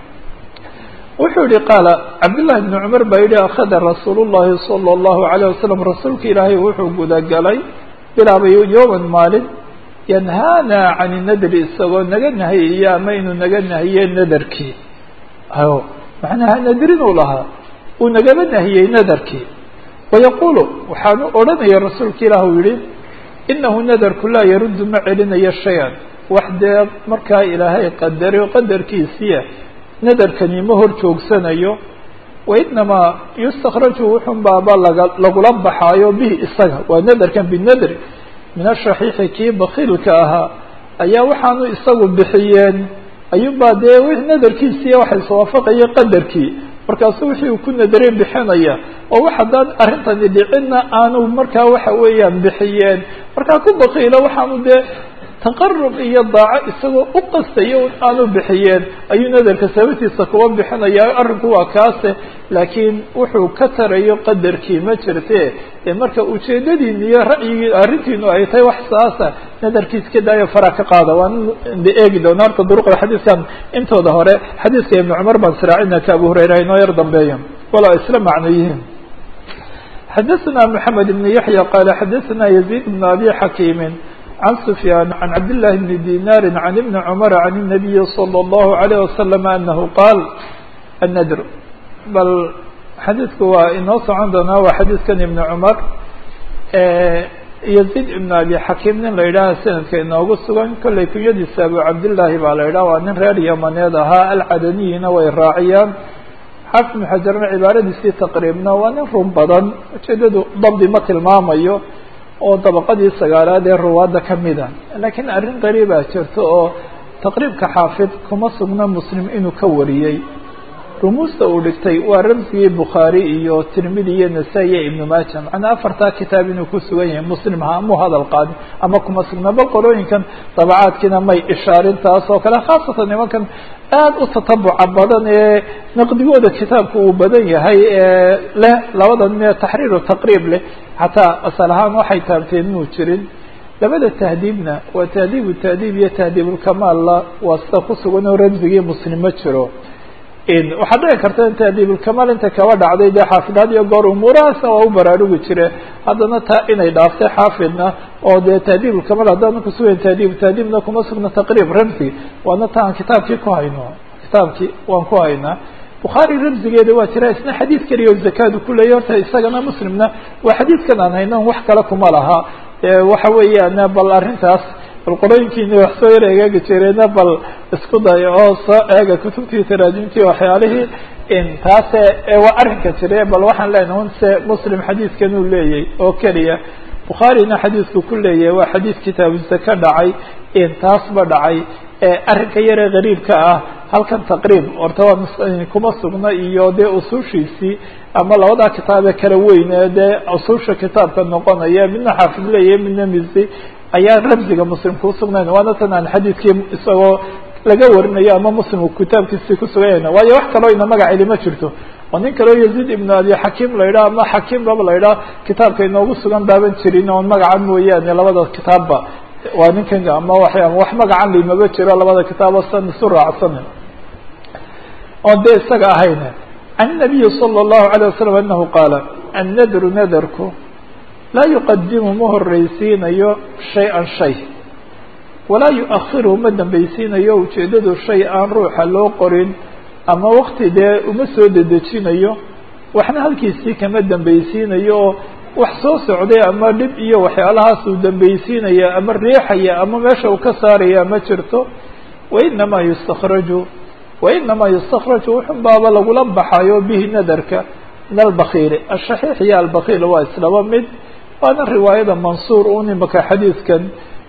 wuxuu yihi qaala cabdullahi ibnu cumar baa yihi akhada rasuul llahi sala allahu alayh wasalam rasuulka ilaahay wuxuu gudagalay bilaabay yowman maalin yanhaana can nadri isagoo naga nahiyaya ama inuu naga nahiye nadarkii o macnaha nadrinuu lahaa uu nagaba nahiyey nadarkii wayaqulu waxaanu odhanaya rasuulka ilaah u yihi inahu nadarku laa yaruddu ma celinayo shay-an wax dee markaa ilaahay qadaray qadarkiisiia nadarkani ma hor joogsanayo wainamaa yustakraju wuxun baaba laga lagula baxaayo bihi isaga waa nadarkan binadri min ashaxiixi kii bakiilka ahaa ayaa waxaanu isagu bixiyeen ayuunbaa dee w nadarkiisiiya waxa iswaafaqaya qadarkii markaasu wixii uu ku nadaray bixinaya oo wax haddaan arrintani dhicinna aanu markaa waxa weeyaan bixiyeen markaa ku bakiilo waxaanu dee taqarub iyo daaco isagoo u qastaya aanu bixiyeen ayuu nadarka sababtiisa kuba bixinaya arrinku waa kaase laakiin wuxuu ka tarayo qadarkii ma jirte ee marka ujeedadiini iyo ra'yigii arrintiinu ay tahay wax saasa nadarkiis ka daayo faraa ka qaada waan de eegi doona horta duruqda xadiiskan intooda hore xadiiska ibnu cumar baan siraacina ka abu hurayra inoo yar dambeeya wala isla macno yihiin xadaثna mحamed بn yaحya qala xadaثna يزيد بn abi xakimi عن سفyان عن عبد الله بن دينار عن بن عمر عن النبي صلى الله عليه وسلم أنه قال الندر bal xadiidku waa inoo socon doonaa waa xadiidkan iبن cمر يزيد بن أبي xakim nin la yidhaha sanadka inoogu sugan kollay kunyadiisa abu cabdاللahi baa la yidhaha waa nin reer yamaneed ahaa alcadaniyina way raaciyaan xaafid بن xajarna cibaaradiisii taqriibna waa nin run badan ujeedadu dabdi ma tilmaamayo oo dabaqadii sagaalaad ee ruwaadda ka mida laakiin arrin qariibaa jirto oo taqriibka xaafid kuma sugna muslim inuu ka wariyey rumuusta uu dhigtay waa ramsigii bukhaari iyo tirmidi iyo nasaa-i iyo ibnu maaja macnaa afartaa kitaab inuu ku sugan yahay muslim ha mu hadal qaadin ama kuma sugna bal qolooyinkan dabacaadkiina may ishaarin taas oo kale khaasatan nimankan aada u tatabuca badan ee naqdigooda kitaabka uu badan yahay ee leh labadan mee taxriiru taqriib leh xataa asal ahaan waxay taabteen inuu jirin labada tahdiibna waa tahdiibu tahdiib iyo tahdiibulkamaalla waa sida ku sugan oo ramsigii muslim ma jiro waxaa dhici karta in tahdiibulkamaal inta kaba dhacday dee xaafidaad iyo goor umuurahaasna waa u baraarugi jire haddana taa inay dhaaftay xaafidna oo dee tahdiibulkamaal haddaan kusugayn tahdiib tahdiibna kuma sugna taqriib ramsi waana ta aan kitaabkii ku hayno kitaabkii waan ku haynaa bukhaari ramsigeeda waa jira isna xadiid keliya o zakaadu kuleeyay horta isagana muslimna waa xadiidkan aan hayno wax kale kuma laha waxa weeyaan bal arrintaas bal qorooyinkiina wax soo yar egaagi jireena bal isku dayo oo soo eega kutubtii taraajimtii waxyaalihii taase waa arrinka jire bal waxaan leenahay un se muslim xadiidkan uu leeyay oo keliya bukhaarina xadiidku ku leeyahay waa xadiid kitaabu zaka dhacay taasba dhacay arrinka yaree gariibka ah halkan taqriib horta waa kuma sugna iyo dee usuushiisii ama labadaa kitaabee kala weyn ee dee usuusha kitaabka noqonaya midna xaafid leeyahay midna misi ayaa ramsiga muslim kuu sugnayn waana tan aan xadiidkii isagoo laga warinayo ama muslimku kitaabkiisii kusuganyayna waayo wax kaloo ina magaceli ma jirto oo nin kaleo yaziid ibnu abi xakiim la yidhaha ama xakiim baba la yidhaha kitaabka inoogu sugan baaban jirin oon magaca mooyaane labada kitaabba waa ninkan ama wa wax magacan limaba jiro labada kitaabo san isu raacsan oon dee isaga ahayn can nabiyi salى الlahu عalيه wasalam anahu qaala annadru nadarku laa yuqadimu ma horreysiinayo shay-an shay walaa yu-ahiru ma dambaysiinayo ujeedadu shay aan ruuxa loo qorin ama wakti dee uma soo dedejinayo waxna halkiisii kama dambaysiinayo oo wax soo socday ama dhib iyo waxyaalahaas uu dambaysiinaya ama riixaya ama meesha uu ka saaraya ma jirto wainamaa yustakraju wainamaa yustakraju wuxun baaba lagula baxayo bihi nadarka min albakiili ashaxiix iyo albakiil waa islaba mid waana riwaayada mansuur un imaka xadiidkan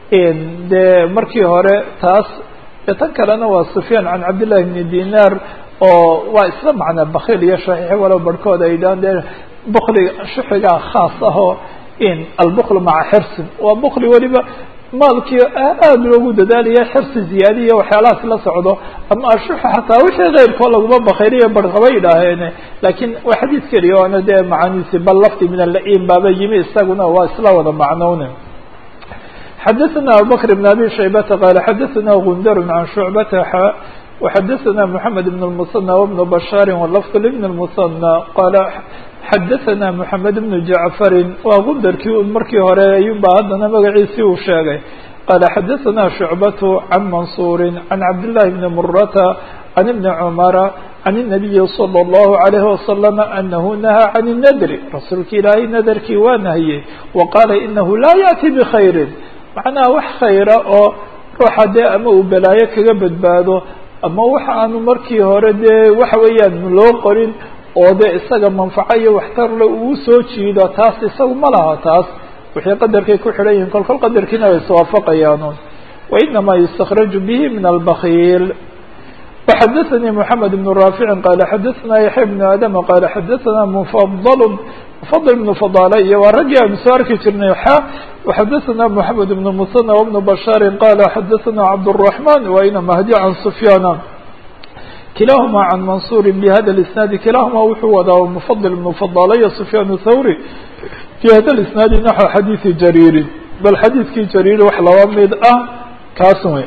dee markii hore taas tan kalena waa sufyaan can cabdillahi bni dinaar oo waa isla macnaa bakil iyo shaxiix walow barhkood ay dhaan dee bukliga shuxigaa khaas ah oo in albukl maca xirsin waa bukli weliba maalkii aada loogu dadaalaya xirsi ziyaadiya waxyaalahaas la socdo ama ashuxa xataa wixii keyrkoo laguma bakayliyo barqaba yidhaaheene laakiin waa xadiid keliya oona dee macaniisi bal lafdi min alaim baaba yimi isaguna waa isla wada macnowne xadaثna abubakr بn abi shaybata qala xadaثna gundar can shucbata وxadaثna mحamed بn الmuصنى وبn bashاr wlfظ لبn الmuصنى qala xadaثna mحamed بn jacfari waa gundarkii un markii hore ayuba haddana magaciisii uu sheegay qala xadaثna shucbat can mansuri can cabdالlahi bni murata can ibni cmara can الnabiyi slى الlahu عalayه wasalam anahu nahaa can الnadri rasuulka ilaahay nadarkii waa nahiyey waqaala inahu laa yaأti bkhayri macnaha wax khayra oo ruuxa dee ama uu balaayo kaga badbaado ama waxa aanu markii hore dee waxa weeyaan loo qorin oo dee isaga manfaco iyo waxtarle uu soo jiido taas isagu ma laha taas wixii qadarkay ku xidhan yihin kolkol qadarkiina way iswaafaqayaanuun wainamaa yustakraju bihi min albakiil وxadaثnي mحamed بن rاafici qala xadaثna yaحya بن adm qala xadaثna mfضl mfضل بن fضاle iyo waa raggii aanu soo arki jirnay xa وxadaثna mحamed بن msنى وبن bashاr qala xadaثna cabdالرحمن waina mahdi can سfyاna kilahma can mansuri bhada الاسناadi kilahma wuxuu wadaa mfضل بن fضاle iyo سfyاn thawrي في hada الاسناadi naxو xadiiثi jarيiri bal xadiidkii jariir wax laba mid ah kaas wey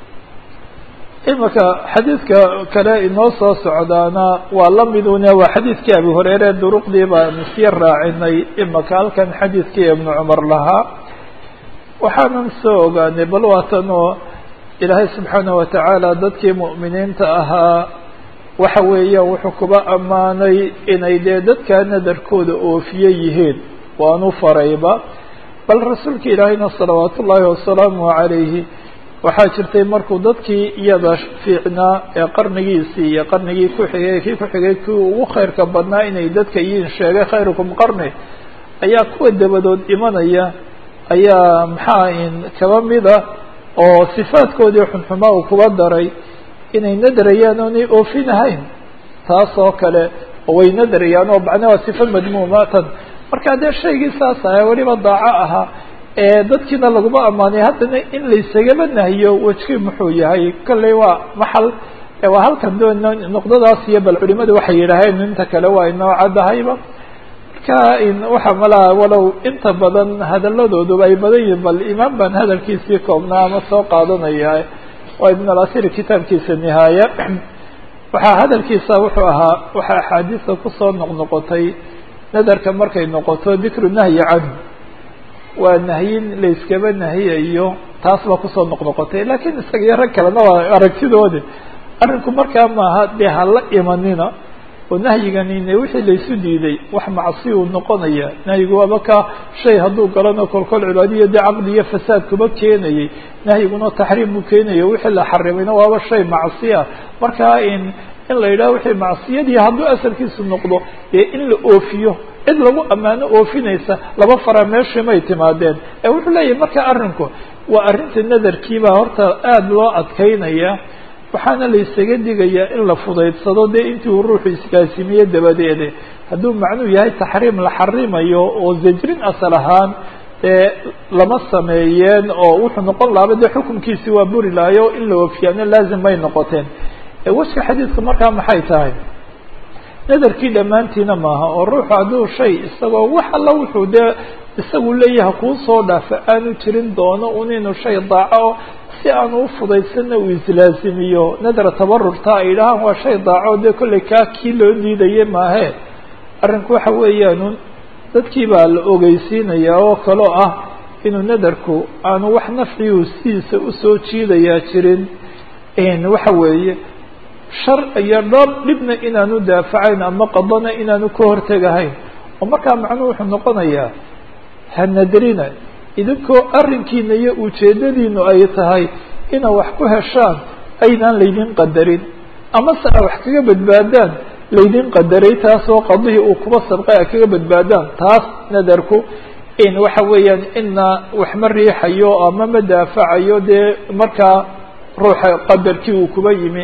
imika xadiidka kale inoo soo socdaana waa la midune waa xadiidkii abi hureyre duruqdii baanu sii raacinay imika halkan xadiidkii ibnu cumar lahaa waxaanan soo ogaanay bal waatan oo ilaahay subxaanaه watacaala dadkii mu'miniinta ahaa waxa weeyaan wuxuu kuba ammaanay inay dee dadkaa nadarkooda oofiye yihiin waanu farayba bal rasuulka ilaahayna salawaat ullaahi wasalaamu calayhi waxaa jirtay markuu dadkii iyada fiicnaa ee qarnigiisii iyo qarnigii ku xigay kii ku xigay kii ugu khayrka badnaa inay dadka yiin sheegay khayrukum qarni ayaa kuwa dabadood imanaya ayaa maxaa in kaba mida oo sifaadkoodii xunxumaa uu kuba daray inay nadrayaan oonay oofinahayn taas oo kale oo way nadrayaan oo macnaa waa sifa madmuumatan marka dee shaygii saas aha weliba daaco ahaa dadkiina laguma ammaanay haddana in laysagaba nahiyo wejkii muxuu yahay kolley waa maxal waa halkan doon noqdadaas iyo bal culimadu waxay yidhaaheen inta kale waa inoo caddahayba marka waxa malaha walow inta badan hadaladooduba ay badan yihin bal imaam baan hadalkiisii koobnaa ama soo qaadanaya waa ibn alasir kitaabkiisa nihaaya waxaa hadalkiisa wuxuu ahaa waxaa axaadiista kusoo noqnoqotay nadarka markay noqoto dikru nahyi canhu waa nahyin layskaba nahiyayo taas baa kusoo noqnoqotay lakiin isaga iyo rag kalena waa aragtidoodi arrinku markaa maaha dee hala imanina oo nahyiganine wixii laysu diiday wax macsi uu noqonaya nahyigu waaba ka shay hadduu galano kolkol cibaadiyo dee caqdi iyo fasaad kuma keenayay nahyiguna taxriim buu keenayo wixii la xarimayna waaba shay macsi ah markaa in in la yidhaho wixii macsiyadii hadduu asalkiisu noqdo dee in la oofiyo cid lagu ammaano oofinaysa laba fara meeshii may timaadeen ee wuxuu leeyahay marka arrinku waa arrinta nadarkiibaa horta aada loo adkaynaya waxaana la isaga digayaa in la fudaydsado dee intii uu ruuxu iskaasimiye dabadeede hadduu macnuu yahay taxriim la xarimayo oo zajrin asal ahaan dee lama sameeyeen oo wuxuu noqon lahaaba dee xukunkiisi waa buri lahayo in la oofiyaano laazim may noqoteen wejka xadiidku markaa maxay tahay nadarkii dhammaantiina maaha oo ruuxu hadduu shay isagoo wax alla wuxuu dee isagu leeyahay kuu soo dhaafa aanu jirin doono un inuu shay daaco si aanu ufudaysanna uu islaasimiyo nadra tabarurta ay dhahaan waa shay daaco dee kollay kaa kii loo diidaye maahe arrinku waxa weeyaanun dadkii baa la ogeysiinayaa oo kaloo ah inuu nadarku aanu wax nafciyu sidiisa usoo jiidayaa jirin waxa weeye shar iyo dhoob dhibna inaanu daafacayn ama qadana inaanu ka hortegahayn oo markaa macnuhu wuxuu noqonayaa hanadarina idinkoo arrinkiina iyo ujeedadiinu ay tahay inaa wax ku heshaan aydaan laydin qadarin ama se a wax kaga badbaadaan laydin qadaray taasoo qadihii uu kuba sabqay a kaga badbaadaan taas nadarku in waxa weeyaan ina wax ma riixayo ama ma daafacayo dee markaa ruuxa qadarkii uu kuba yimi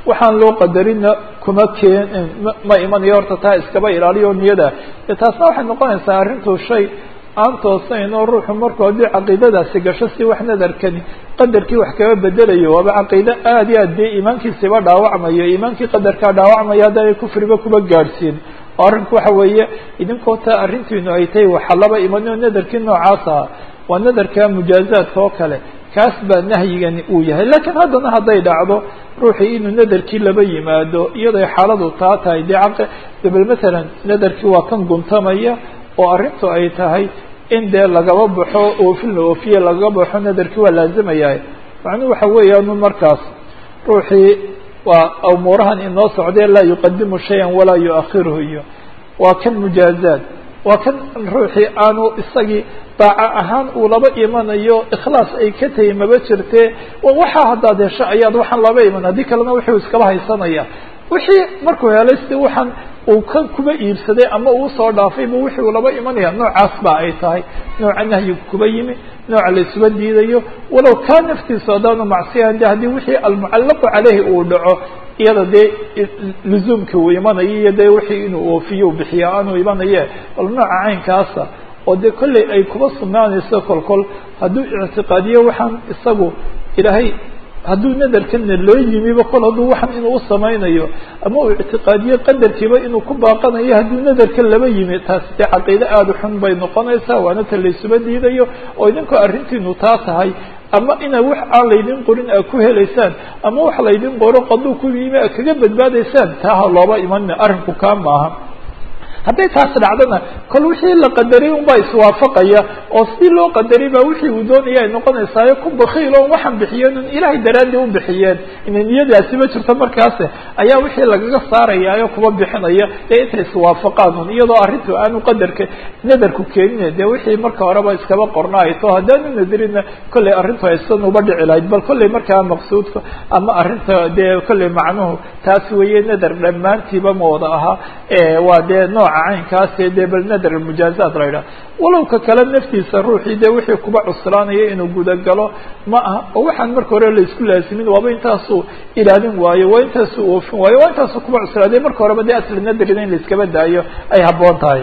waxaan loo qadarina kuma keen ma imanayo horta taa iskaba ilaaliyo niyada de taasna waxay noqonaysaa arrintu shay aan toosayn oo ruuxu markuu haddii caqiidadaasi gasho si wax nadarkani qadarkii wax kaga bedelayo waaba caqiide aada iyo aad dee iimaankiisiba dhaawacmayo iimaankii qadarkaa dhaawacmaya haddaanay kufriba kuba gaadhsiin oo arrinku waxa weeye idinkoo taa arrintiinu ay tahay waxa laba imanoo nadarkii noocaas aha waa nadarka mujaazaadka oo kale kaas baa nahyigani uu yahay lakiin haddana hadday dhacdo ruuxii inuu nadarkii laba yimaado iyadoy xaaladu taa tahay dee caq dabel matalan nadarkii waa kan guntamaya oo arrintu ay tahay in dee lagaba baxo oofin la oofiye lagaga baxo nadarkii waa laazimaya macnuhu waxa weeyaanu markaas ruuxii waa umuurahan inoo socdee laa yuqadimu shayan walaa yuakhiruhu iyo waa kan mujaazaad waa kan ruuxii aanu isagii daaco ahaan uu laba imanayo ikhlaas ay ka tahay maba jirtee waxaa haddaad hesho ayaad waxaan laba iman haddii kalena wuxuu iskaba haysanaya wixii markuu helay si waxaan uu ka kuba iibsaday ama uu soo dhaafayba wixii uu laba imanaya noocaas ba ay tahay nooca nahyigu kuba yimi nooca la isuba diidayo walow kaa naftiisu haddaanu macsiyan de haddii wixii almucallaqu caleyhi uu dhaco iyada dee luzuumka uu imanayo iyo dee wixii inuu oofiyo bixiya aanu imanaye bal nooca caynkaasa oo dee kolley ay kuba sugnaanayso kolkol hadduu ictiqaadiyo waxaan isagu ilaahay hadduu nadarkana loo yimiba kol hadduu waxan inuu usamaynayo ama uu ictiqaadiyo qadarkiiba inuu ku baaqanayo hadduu nadarka laba yimi taasi dee caqiide aada u xun bay noqonaysaa waana ta laysuba diidayo oo idinkoo arrintiinu taa tahay ama ina wax aan laydin qorin aa ku helaysaan ama wax laydin qoro qaduu ku yimi a kaga badbaadaysaan taa ha looba imanina arrinku kaa maaha hadday taas dhacdona kol wixii la qadaray unbaa iswaafaqaya oo sidii loo qadaray baa wixii uu doonaya ay noqonaysaayo ku bakiil oo waxaan bixiyeen un ilaahay daraadii u bixiyeen ina niyadaasi ma jirto markaas ayaa wixii lagaga saarayaayo kuba bixinaya dee intay iswaafaqaan un iyadoo arrintu aanu qadarka nadarku keenin dee wixii marka horeba iskaba qorna ay to haddaanu nadarina kollay arrintu aysan uba dhici lahayd bal kollay markaa maqsuudka ama arrinta dee kollay macnuhu taas weeye nadar dhammaantiiba ma wada ahaa waa dee nooca caynkaase dee bal nadar mujaazaat la yidhaha walow ka kale naftiisa ruuxii dee wixii kuba cuslaanaya inuu gudagalo ma aha oo waxaan marka hore laisku laasimin waaba intaasuu ilaalin waayo waa intaasuu oofin waayo waa intaasuu kuba cuslaadey marka horeba dee asli nadarina in laiskaba daayo ay habboon tahay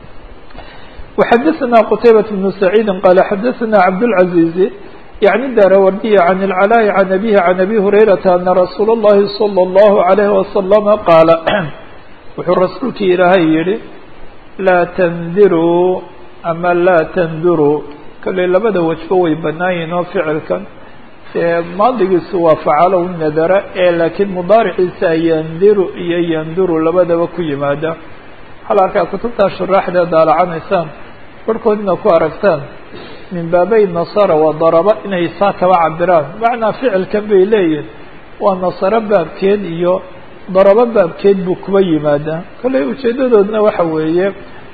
وxadثna qتayبة بن سعيid qال xadثna cabdالعaزيز يعني الdاrwrdي عن العلاء عن أبيه عن أbي هريرة أن رsuuل اللhi صلى الله عليه وسلم qاaل wuxuu rasuulki ilaahay yihi laa tandiruu ama laa tanduruu kolley labada wajbo way banaan yihin oo ficilkan dee maadigiisu waa facalow nadara ee laakiin mudaariciisa yandiru iyo yanduru labadaba ku yimaada waxaa la arkaa kutubtaa shuraaxdee daalacanaysaan barhkoodina ku aragtaan min baabay nasara wa daraba inay saa kaba cabiraan macnaa ficilkan bay leeyihin waa nasaro baabkeed iyo darabo baabkeed buu kuba yimaadaa kolley ujeedadoodna waxa weeye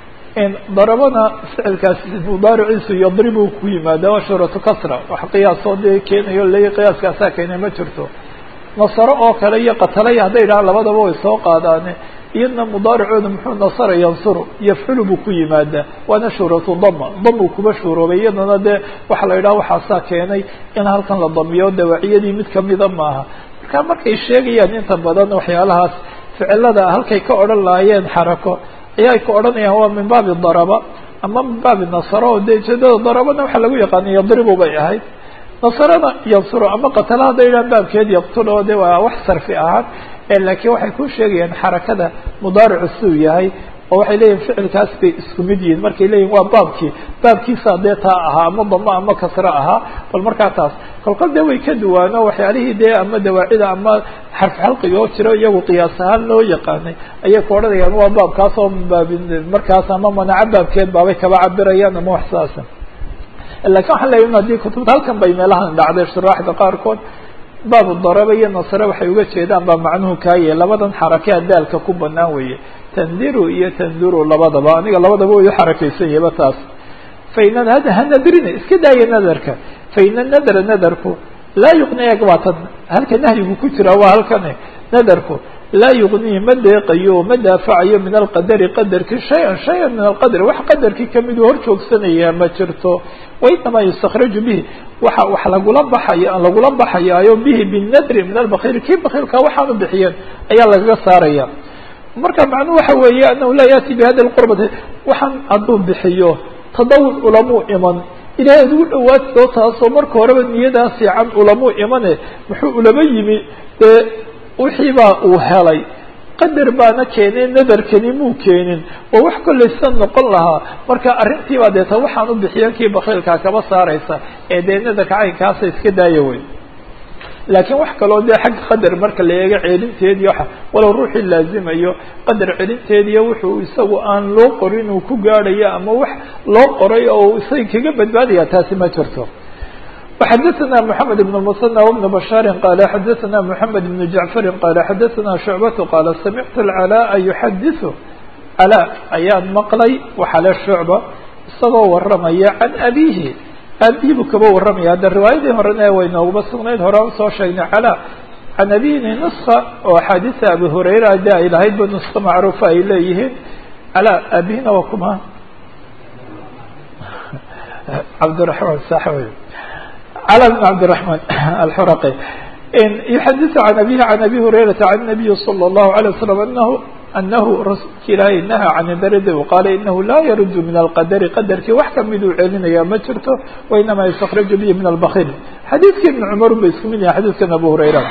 in darabana ficilkaasi mudaariciisu yadribu ku yimaadaa waa shuhratu kasra wax qiyaasoo dee keenayo le qiyaaskaasaa keenay ma jirto nasaro oo kale iyo qatalaya hadday dhahaan labadaba way soo qaadaane iyadna mudaaricooda muxuu nasara yansuru yafculu buu ku yimaadaa waana shuhratu dama damuu kuba shuuroobay iyadana dee waxa la yidhaha waxaasaa keenay in halkan la damiyo dawaaciyadii mid kamida maaha marka markay sheegayaan inta badan waxyaalahaas ficilada halkay ka odhan lahaayeen xarako ayaa ay ka odhanayaan waa min baabi daraba ama min baabi nasaro o dee ujeedada darabana waxaa lagu yaqaana yadribu bay ahayd nasarana yansuro ama qatala hadday yidhahan baabkeed yaqtulo de waa wax sarfi ahaan laakiin waxay ku sheegayaan xarakada mudaaricu siduu yahay oo waxay leeyihin ficilkaas bay isku mid yihiin markay leeyihin waa baabkii baabkiisaa dee taa ahaa ama damo ama kasro ahaa bal markaa taas kolkol dee way ka duwaano waxyaalihii dee ama dawaacida ama xarf xalqiga oo jiro iyagu qiyaas ahaan loo yaqaanay ayay ku odhanayaan waa baabkaas oo baab markaas ama manaco baabkeed baabay kaba cabirayaan ama wax saasa lakin waxaan leeyahin haddii kutubta halkan bay meelahan dhacday shuraaxda qaarkood baabu daraba iyo nasre waxay uga jeedaan baa macnuhu kaaye labadan xarakea daalka ku banaan weeye tandiru iyo tanduru labadaba aniga labadaba way uxarakeysan yahba taas faina hanadrina iska daaya nadarka faina nadra nadarku laa yuqni eg waa tan halka nahyigu ku jira waa halkane nadarku laa yugnii ma deeqayo ma daafacayo min alqadari qadarkii shay-an shay-an min alqadri wax qadarkii kamiduu hor joogsanayaa ma jirto wainamaa yustakraju bihi waxa wax lagula baxaya lagula baxayaayo bihi binadri min albakhiili kii bakiilka waxaanu bixiyeen ayaa lagaga saaraya marka macnuhu waxa weeye anahu laa yaati bihadi lqurbati waxaan hadduu bixiyo tadawuc ulamuu iman ilahay ad ugu dhawaadoo taasoo marka horeba niyadaa fiican ulamuu imane muxuu ulama yimi dee wixiibaa uu helay qadar baana keenay nadarkani muu keenin oo wax kollaysa noqon lahaa marka arrintiibaa deeta waxaan u bixiyan kii bakiilkaa kaba saaraysa ee dee nadarka caynkaasa iska daaya wey laakiin wax kaloo dee xagga qadar marka la eego celinteedii waxa walow ruuxii laazimayo qadar celinteediiyo wuxuu isagu aan loo qorin uu ku gaadhayo ama wax loo qoray oo isaga kaga badbaadaya taasi ma jirto وxadثna محamed بن المثنى وبن بشhاaر qال xadثna محamed بن جعفr qال xadثna شhuعبة qال samعت العلاء يحadiث علاء ayaan maqlay waxale شhuعبة isagoo waramaya عan أbيهi aabihii buu kaba waramaya hadda riwaayadii horena way nooguma sugnayd hore an soo sheegnay علاء عan أbيهi نسخة oo أxaadiثa أbي هurayra de ay lahaydba نسخة macruufa ay leeyihiin علاء aabihina waa kuma cabdالرحمن sax wey على بن عبد الرحمن الحرقي يحدث عن أبيه عن أبي هريرة عن النبي صلى الله عليه وسلم أنه أنه رasuulka ilaahay نهى عن الdرd وqاaل إنه لا يرد من الqدر qدرkii wax kamiduu celinaya ma jirto وإنما يستkرج به من البخيل xadيثkii بن cمر ba isku mid yahay xadيثkan أبو هريرة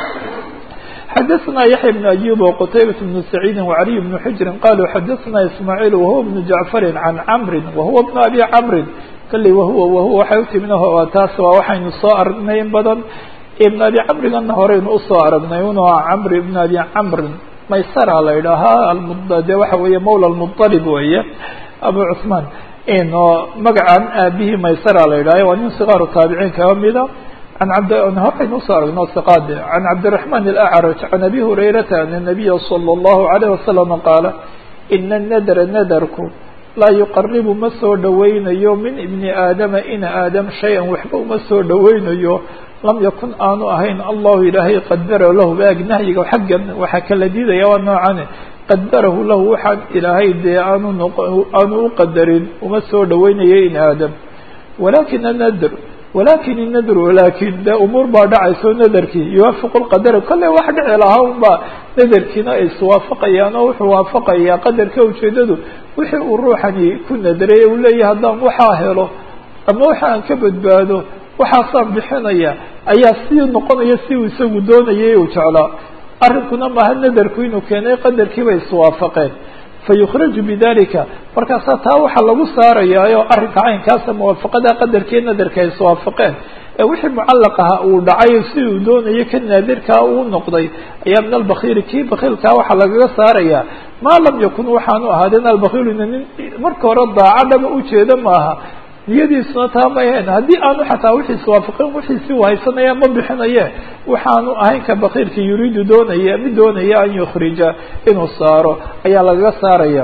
xdثna يحيى بن أيوب وqتيبة بن سعيد وعلي بن حجر قالوا xdثna إسماعيل وهو بن جعفر عن عمر وهو بن أبي عمر kalley wahuwa wahuwa waxay utimina taas waa waxaynu soo aragnay in badan ibn abi camrigana horeynu usoo aragnay un camr ibn abi camrin maysara la yidhaahaa de waxa weeye mawla lmuطalib weeye abu cuثmaan oo magacan aabihii maysara la yidhahyo waa nin sikaaru taabiciin kaga mida an abd horeynu usoo aragno siqaade can cabdiلرaحman الأcraj can abi hurayrata an الnabiya slى الlahu عalيه wasalam qaala ina الnadra nadarku laa yuqaribu ma soo dhoweynayo min ibni aadama ina aadam shay-an waxba uma soo dhoweynayo lam yakun aanu ahayn allahu ilaahay qadara lahu baag nahyiga xaggan waxaa kala diidaya waa noocane qadarahu lahu waxaan ilaahay dee aanu n aanu u qadarin uma soo dhoweynayo in aadam walakin anadr walakin inadr walakin de umuur baa dhacayso nadarkii yuwaafiqu lqadara kolley wax dhici lahaa un baa nadarkiina ay iswaafaqayaan oo wuxuu waafaqayaa qadarka ujeedadu wixii uu ruuxani ku nadaray uu leeyahay haddaan waxaa helo ama waxa aan ka badbaado waxaasaan bixinaya ayaa sii noqonaya si uu isagu doonayay uu jeclaa arrinkuna maaha nadarku inuu keenay qadarkiiba iswaafaqeen fayukhraju bidalika markaasaa taa waxaa lagu saarayaayo arrinka caynkaasa muwaafaqada qadarkii nadarka ay iswaafaqeen ee wixii mucallaq aha uu dhacay si uu doonayay ka naadirkaa uu noqday ayaa min albakiili kii bakiilkaa waxaa lagaga saarayaa maa lam yakun waxaanu ahaadeen albakiiluna nin marka hore daaco dhaba ujeeda maaha niyadiisuna taa ma ahayn haddii aanu xataa wixiis waafaqin wixiisi u haysanaya ma bixinaye waxaanu ahayn ka bakiilka yuriidu doonaya mid doonaya an yukhrija inuu saaro ayaa lagaga saaraya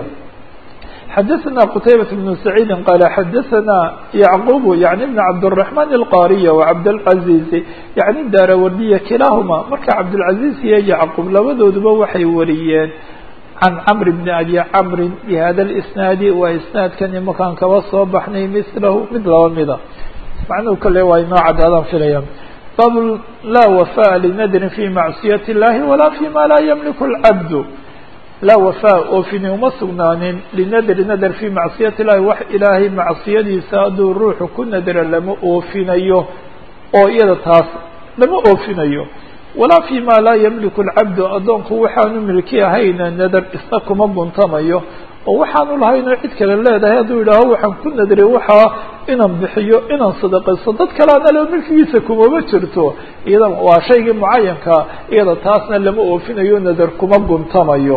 xadaثna qtaybaة بن سacيidi qala xadaثna yعqub yaعni بn cabdالرaحman الqاriya وcabdالcaزiز yaعni daarawardiya kilaahuma marka cabdالcaزiز iyo yacqub labadooduba waxay wariyeen can cmr bn abi camri bhada اsnaadi waa isnaadkan imakaan kaba soo baxnay mislahu mid laba mida macnuhu kale waa inoo cadaadaan filaya bab laa wafaء linadrin fi macصiyaة الlahi wala fima laa ymlik اlcabd laa wafaa oofini uma sugnaanin linadri nadr fii macsiyati illahi wax ilaahay macsiyadiisa hadduu ruuxu ku nadra lama oofinayo oo iyada taas lama oofinayo walaa fi ma laa yamliku alcabdu addoonku waxaanu milki ahayna nadar isna kuma guntamayo oo waxaanu lahaynoo cid kale leedahay hadduu yidhaaho waxaan ku nadray waxaa inaan bixiyo inaan sadaqaysto dad kale aan alo milkigiisa kumama jirto iyada waa shaygii mucayanka iyada taasna lama oofinayo nadar kuma guntamayo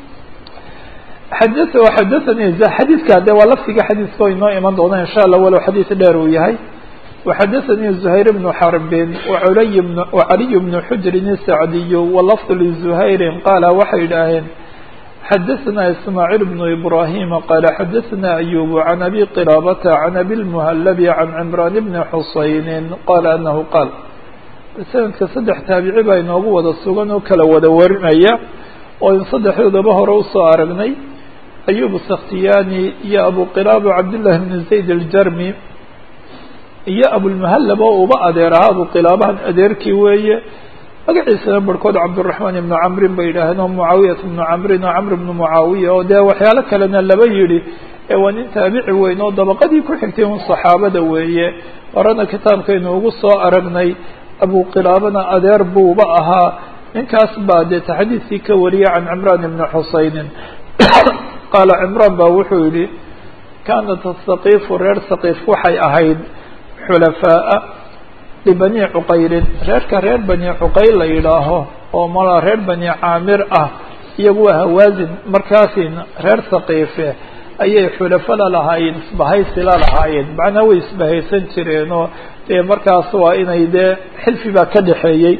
xada xadathani xadiidka de waa lafdiga xadiiska o inoo iman doona insha allah walow xadiis dheer uu yahay وxadaثnي زhayr بن xرb وعly وعaliي بن xujrin الsacdiy وlفظ لزhayri qaala waxay idhaaheen xadaثna ismاعيل بن إbrahim qala xadaثna أyub عan abi qilاabta عan abi الmhلb عan cمrان بn xuseyn qala anahu qaal sanadka saddex taabici baa inoogu wada sugan oo kala wada warinaya oo in saddexdoodaba hore usoo aragnay ayub sakhtiyani iyo abu qilaabo cabdillahi bn zayd aljarmi iyo abulmahallab oo uba adeer ahaa abu qilaabahan adeerkii weeye magaciisana barhkood cabduraxmaan ibnu camrin bay yidhaaheen oo mucaawiyat ibnu camrin oo camr ibnu mucaawiya oo dee waxyaalo kalena laba yidhi ee waa nin taabici weyn oo dabaqadii ku xigtay un saxaabada weeye horena kitaabkaynu ugu soo aragnay abu qilaabana adeer buuba ahaa ninkaas baa dee taxdiidkii ka wariyay can cimraan ibni xusaynin qaala cimraan baa wuxuu yihi kaanat asaqiifu reer saqiif waxay ahayd xulafaa'a libani cuqaylin reerka reer bani cuqayl la yidhaaho oo mala reer bani caamir ah iyagu waa hawaasin markaasin reer saqiife ayay xulafala lahaayeen isbahaysi la lahaayeen macnaa way isbahaysan jireen oo dee markaas waa inay dee xilfi baa ka dhexeeyey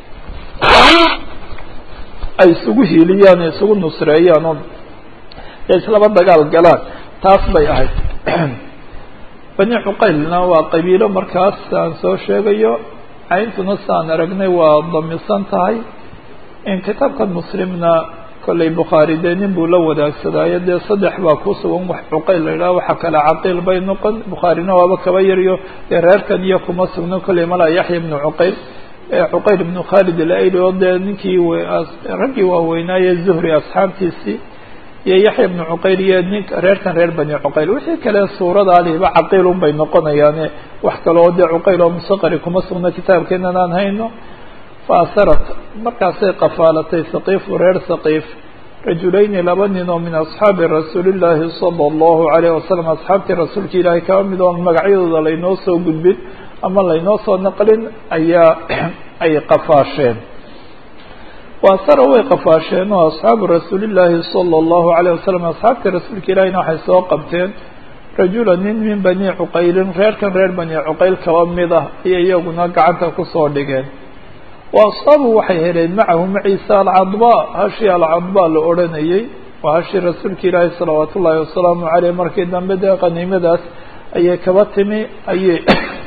ay isugu hiiliyaan o isugu nusreeyaan oo dee islaba dagaal galaan taas bay ahayd bani cuqaylna waa qabiilo markaas aan soo sheegayo cayntuna saan aragnay waa damisan tahay in kitaabkan muslimna kollay bukhaari dee nin buu la wadaagsadaayo dee saddex baa ku sugan wax cuqayl la yidhaha waxa kale caqiil bay noqon bukhaarina waaba kaba yaryo dee reerkan iyo kuma sugno kollay malaa yaxya ibnu cuqayl cuqayl ibnu khaalid alayli oo dee ninkii raggii waaweynaaye zuhri asxaabtiisii iyo yaxya ibnu cuqayl iyo nin reerkan reer bani cuqayl wixii kale suurada aliba caqiil un bay noqonayaane wax kale oo dee cuqayl oo musaqari kuma sugno kitaabkeenan aan hayno faasarat markaasay qafaalatay saqiifu reer saqiif rajulayni laba nin oo min asxaabi rasuulillaahi sala allahu alayh wasalam asxaabtii rasuulka ilaahay kaba mid oon magacyadooda laynoo soo gudbin ama laynoo soo naqlin ayaa ay qafaasheen waasara way qafaasheen oo asxaabu rasuulillaahi sala allahu alayh wasalam asxaabtii rasuulka ilaahiyna waxay soo qabteen rajula nin min bani cuqaylin reerkan reer bani cuqayl kaba mid ah ayay iyaguna gacanta kusoo dhigeen wa asxaabu waxay heleen macahu maciisa alcadba hashii alcadba la odhanayey waa hashii rasuulka ilaahi salawaat ullaahi wasalaamu caleyh markii dambe dee qaniimadaas ayay kaba timi ayay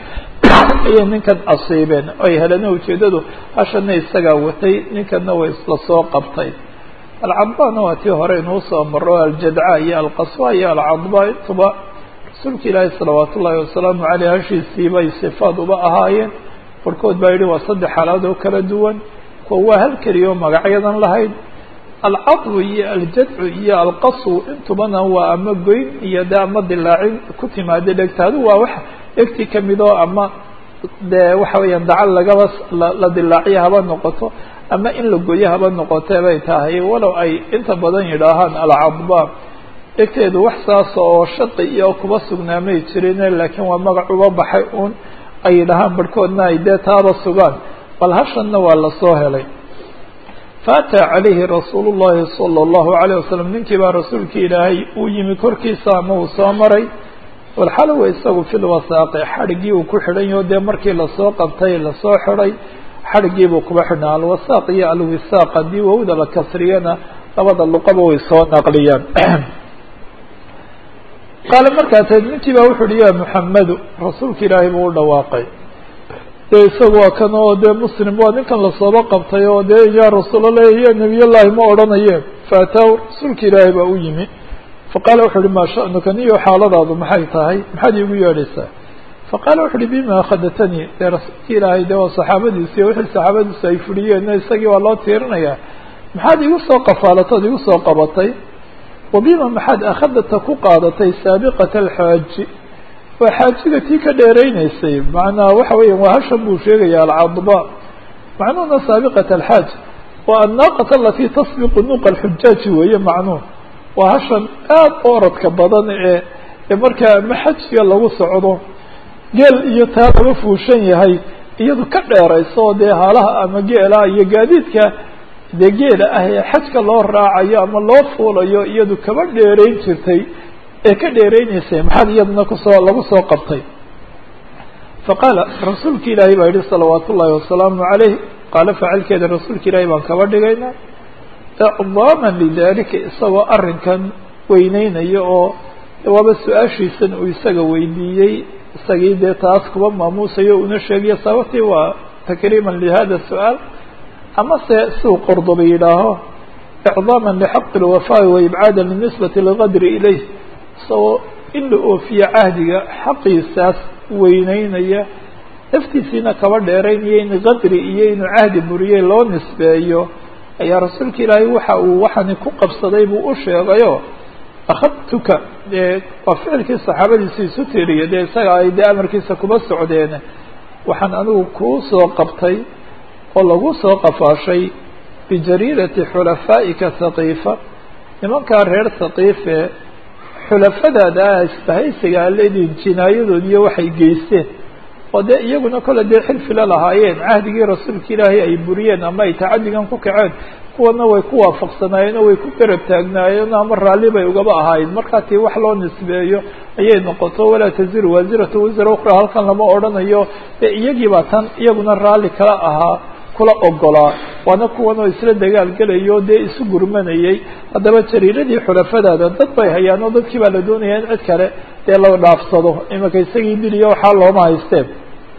ayay ninkan asiibeen ay heleen ujeedadu hashana isagaa watay ninkanna way isla soo qabtay alcadbana waa tii hore inuu soo maro aljadca iyo alqaswa iyo alcadba intuba rasuulka ilaahi salawaat ullaahi wasalaamu caleyh hashiisii bay sifaad uba ahaayeen barhkood baa yidhi waa saddex xaalaad oo kala duwan kuwa waa hal keliya oo magacyadan lahayd alcadbu iyo aljadcu iyo alqaswu intubana waa ama goyn iyo de ama dilaacin ku timaada dhegta adu waa wax dhegti kamid oo ama dee waxa weeyaan dacal lagaba la dilaaciyo haba noqoto ama in la goyo haba noqotee bay tahay walow ay inta badan yidhaahaan alcadba dhegteedu wax saas oo shaqi iyo kuba sugnaamay jirin laakiin waa magac uba baxay uun ay yidhahaan barhkoodna ay dee taaba sugaan bal hashanna waa lasoo helay faataa calayhi rasuulu llahi sala allahu alayh wasalam ninkii baa rasuulkii ilaahay uu yimi korkiisa ama uu soo maray walxalowa isagu fil wasaaqi xadhiggii uu ku xidhan yaho dee markii lasoo qabtay lasoo xidhay xadhiggiibuu kuba xidhnaa alwasaaq iyo alwisaaq haddii wowda la kasriyana labada luqaba way soo naqliyaan qaale markaas ninkii baa wuxu uhi ya muxamedu rasuulka ilaahay buu u dhawaaqay dee isagu waa kan oo dee muslim waa ninkan lasooba qabtay oo dee ya rasuulallah ya nebiyllahi ma odhanaye faataahu rasuulka ilaahay baa u yimi faqaala wuxu uhi maa sha'nuka niyo xaaladaadu maxay tahay maxaad iigu yeedhaysaa faqaala wuxu uhi bima akhadatanii dee rasuulka ilaahay dee waa saxaabadiisi wixii saxaabadiisu ay fudhiyeen isagii waa loo tiirinayaa maxaad igu soo qafaalatood igu soo qabatay wabima maxaad akhadata ku qaadatay saabiqata alxaaji waa xaajiga tii ka dheereynaysay macnaa waxa weeya waa hashan buu sheegaya alcadba macnuhuna saabiqat alxaaj waa annaaqata alatii tasbiqu nuqa alxujaaji weeye macnuh waa hashan aad u orodka badan ee ee markaa ama xajiga lagu socdo geel iyo taa laga fuushan yahay iyadu ka dheerayso oo dee haalaha ama geela iyo gaadiidka dee geela ah ee xajka loo raacayo ama loo fuulayo iyadu kaba dheerayn jirtay ee ka dheereynaysay maxaad iyaduna kusoo lagu soo qabtay faqaala rasuulka ilaahay baa yihi salawaat ullaahi wasalaamu calayh qaalo facilkeeda rasuulka ilaahay baan kaba dhigaynaa icdaaman lidalika isagoo arrinkan weyneynayo oo waaba su-aashiisan uu isaga weydiiyey isagii dee taas kuba maamuusayo una sheegayo sababtii waa takriiman lihada su-aal ama se siuu qordoba yidhaaho icdaama lxaqi اlwafaa'i waibcaada linisbati lgadri ilayh isagoo in la oofiyo cahdiga xaqiisaas weyneynaya naftiisiina kaba dheeraynaya in qadri iyo inuu cahdi buriyey loo nisbeeyo ayaa rasuulka ilaahay waxa uu waxani ku qabsaday buu u sheegayo akhadtuka dee waa ficilkii saxaabadiisa isu tiriya dee isaga ay dee amarkiisa kuba socdeen waxaan anigu kuu soo qabtay oo lagu soo qafaashay bijariirati xulafaa'ika haqiifa nimankaa reer haqiife xulafadaada ah isbahaysiga aledin jinaayadoodiiyo waxay geysteen oo dee iyaguna kole dee xilfila lahaayeen cahdigii rasuulka ilaahay ay buriyeen ama ay tacadigan ku kaceen kuwana way ku waafaqsanaayeen oo way ku garab taagnaayeen ama raalli bay ugaba ahaayeen markaa tii wax loo nisbeeyo ayay noqoto walaa taziru waasiratu wasra ukra halkan lama odhanayo dee iyagiibaa tan iyaguna raalli kala ahaa kula ogolaa waana kuwan oo isla dagaalgelayo dee isu gurmanayay haddaba jariiradii xulafadaada dad bay hayaan oo dadkii baa la doonaya in cid kale dee la dhaafsado imanka isagii diliyo waxaa looma haysteen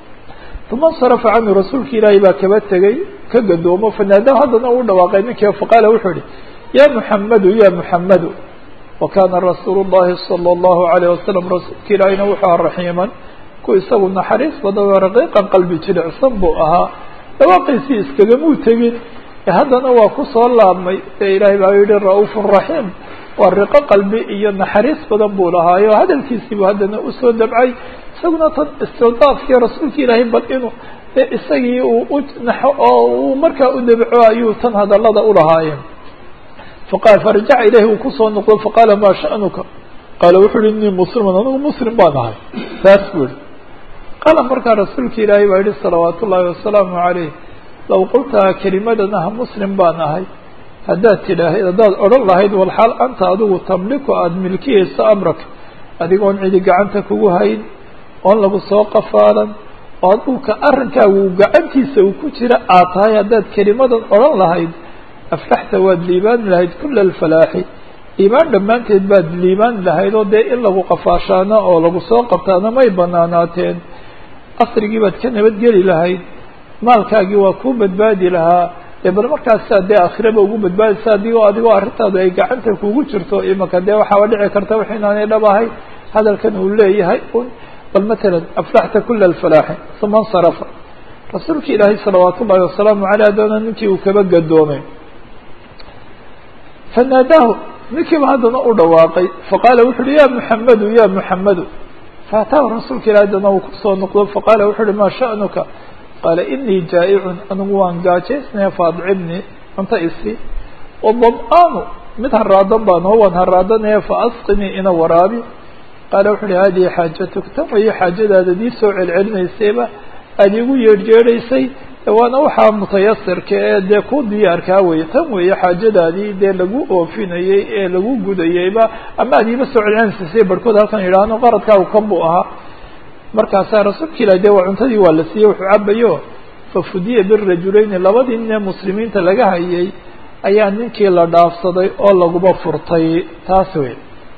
uma insarafa canhu rasuulka ilaahay baa kaba tegey ka gadoomo fanaada haddana uu dhawaaqay ninkii faqaala wuxuu ihi ya muxamadu ya muxamadu wa kana rasuulu llahi sala allahu alayh wasalam rasuulka ilaahayna wuxuu aha raxiiman ku isagu naxariis badan oo raqiiqan qalbi jilicsan buu ahaa dhawaaqiisii iskagamuu tegin haddana waa ku soo laabmay ee ilaahay baa yihi ra-uufun raxiim waa riqo qalbi iyo naxariis badan buu lahaayo hadalkiisiibuu haddana usoo dabcay isaguna tan istiddaafkii rasuulka ilaahay bal inuu de isagii uu u naxo oo uu markaa u dabco ayuu tan hadallada ulahaayeen faqaal farajaca ilayhi uu kusoo noqdo faqaala maa sha'nuka qaala wuxuu uhi innii musliman anigu muslim baan ahay saas buu ihi qaala markaa rasuulka ilaahay baa yihi salawaat ullaahi wasalaamu calayh low qultaa kelimadan ah muslim baan ahay haddaad tidhaahd haddaad odhan lahayd walxaal anta adigu tamliku aada milkiyayso amraka adigoon cidi gacanta kugu hayn oon lagu soo qafaalan oo adigu ka arrinkaagu gacantiisa uu ku jira aad tahay haddaad kelimadan odhan lahayd aflaxta waad liibaani lahayd kula alfalaaxi iimaan dhammaanteed baad liibaani lahayd oo dee in lagu qafaashaana oo lagu soo qabtaana may banaanaateen asrigii baad ka nabadgeli lahayd maalkaagii waa kuu badbaadi lahaa dee bal markaasaa dee aakhiraba ugu badbaadaysa adigoo adigoo arrintaadu ay gacanta kugu jirto imaka dee waxaaba dhici karta wax inaanay dhab ahay hadalkan uu leeyahay un bal matalan aflaxta kula alfalaaxi uma insarafa rasuulka ilaahay salawaat ullahi wasalaamu caleyh haddana ninkii uu kaba gadoomay fanaadaahu ninkiiba haddana u dhawaaqay faqaala wuxu uhi ya muxamadu ya muxamadu faataahu rasuulka ilahi haddana uu kusoo noqdo faqaala wuxu uhi maa sha'nuka qaala inii jaa'icun anigu waan gaajaysnaya faadcibnii cunto isi wadam-aanu mid haraadan baan oo waan haraadanaya faasqinii ina waraabi qaala wuxu uhi hadihi xaajatuk tan weeye xaajadaada dii soo celcelinaysayba aada igu yeedhjeedhaysay waana waxaa mutayasirka ee dee ku diyaarkaa weye tan weeye xaajadaadii dee lagu oofinayey ee lagu gudayeyba ama aad iiba soo celcelinaysaysay barhkood halkan yidhaahno qaradkaagu kan buu ahaa markaasaa rasuulka ilahi dee waa cuntadii waa la siiyey wuxuu cabayo fafudiya birajuleyni labadii nin ee muslimiinta laga hayay ayaa ninkii la dhaafsaday oo laguba furtay taas wey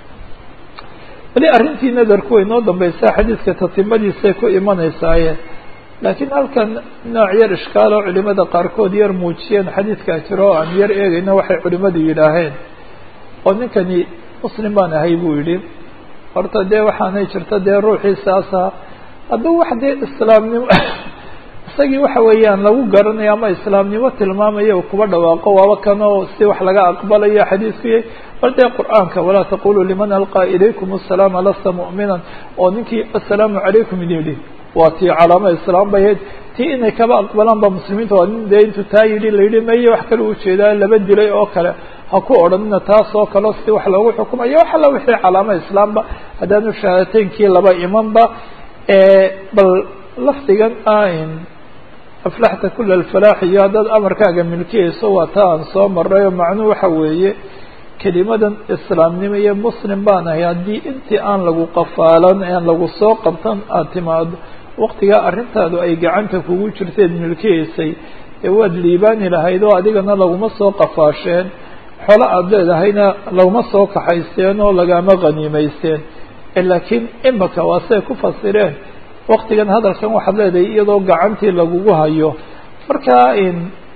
weli arrintii nadarku way noo dambaysaa xadiidka tatimadiisay ku imanaysaaye laakiin halkan nooc yar ishkaal oo culimada qaarkood yar muujiyeen xadiidkaa jiro o aan yar eegayno waxay culimadu yidhaaheen oo ninkani muslim baan ahay buu yidhi horta dee waxaanay jirta dee ruuxiisaasa hadduu wax dee islaamnimo isagii waxa weeyaan lagu garanayo ama islaamnimo tilmaamaya u kuba dhawaaqo waaba kanoo si wax laga aqbalayo xadiisku yahay bal dee qur-aanka walaa taquluu liman alqaa ilaykum asalaama lasta mu'minan oo ninkii assalaamu calaykum idin yidhi waa tii calaamo islaam bay ahayd tii inay kaba aqbalaan ba muslimiinta waa nin dee intuu taa yidhi la yidhi maye wax kale ujeedaa laba dilay oo kale ha ku odhanina taas oo kaleo si wax loogu xukumayo wax alla wixii calaamo islaamba haddaanu shahaadateynkii laba imanba bal lafdigan ain aflaxta kula alfalaax iyo haddaad amarkaaga milkiyayso waa ta aan soo maray oo macnuhu waxa weeye kelimadan islaamnimo iyo muslim baan ahay haddii intii aan lagu qafaalan aan lagu soo qabtan aada timaado waqtigaa arrintaadu ay gacanta kugu jirteed milkiyaysay ee waad liibaani lahayd oo adigana laguma soo qafaasheen xolo aada leedahayna laguma soo kaxaysteen oo lagama qaniimaysteen laakiin imaka waa siay ku fasireen waktigan hadalkan waxaad leedahay iyadoo gacantii lagugu hayo markaa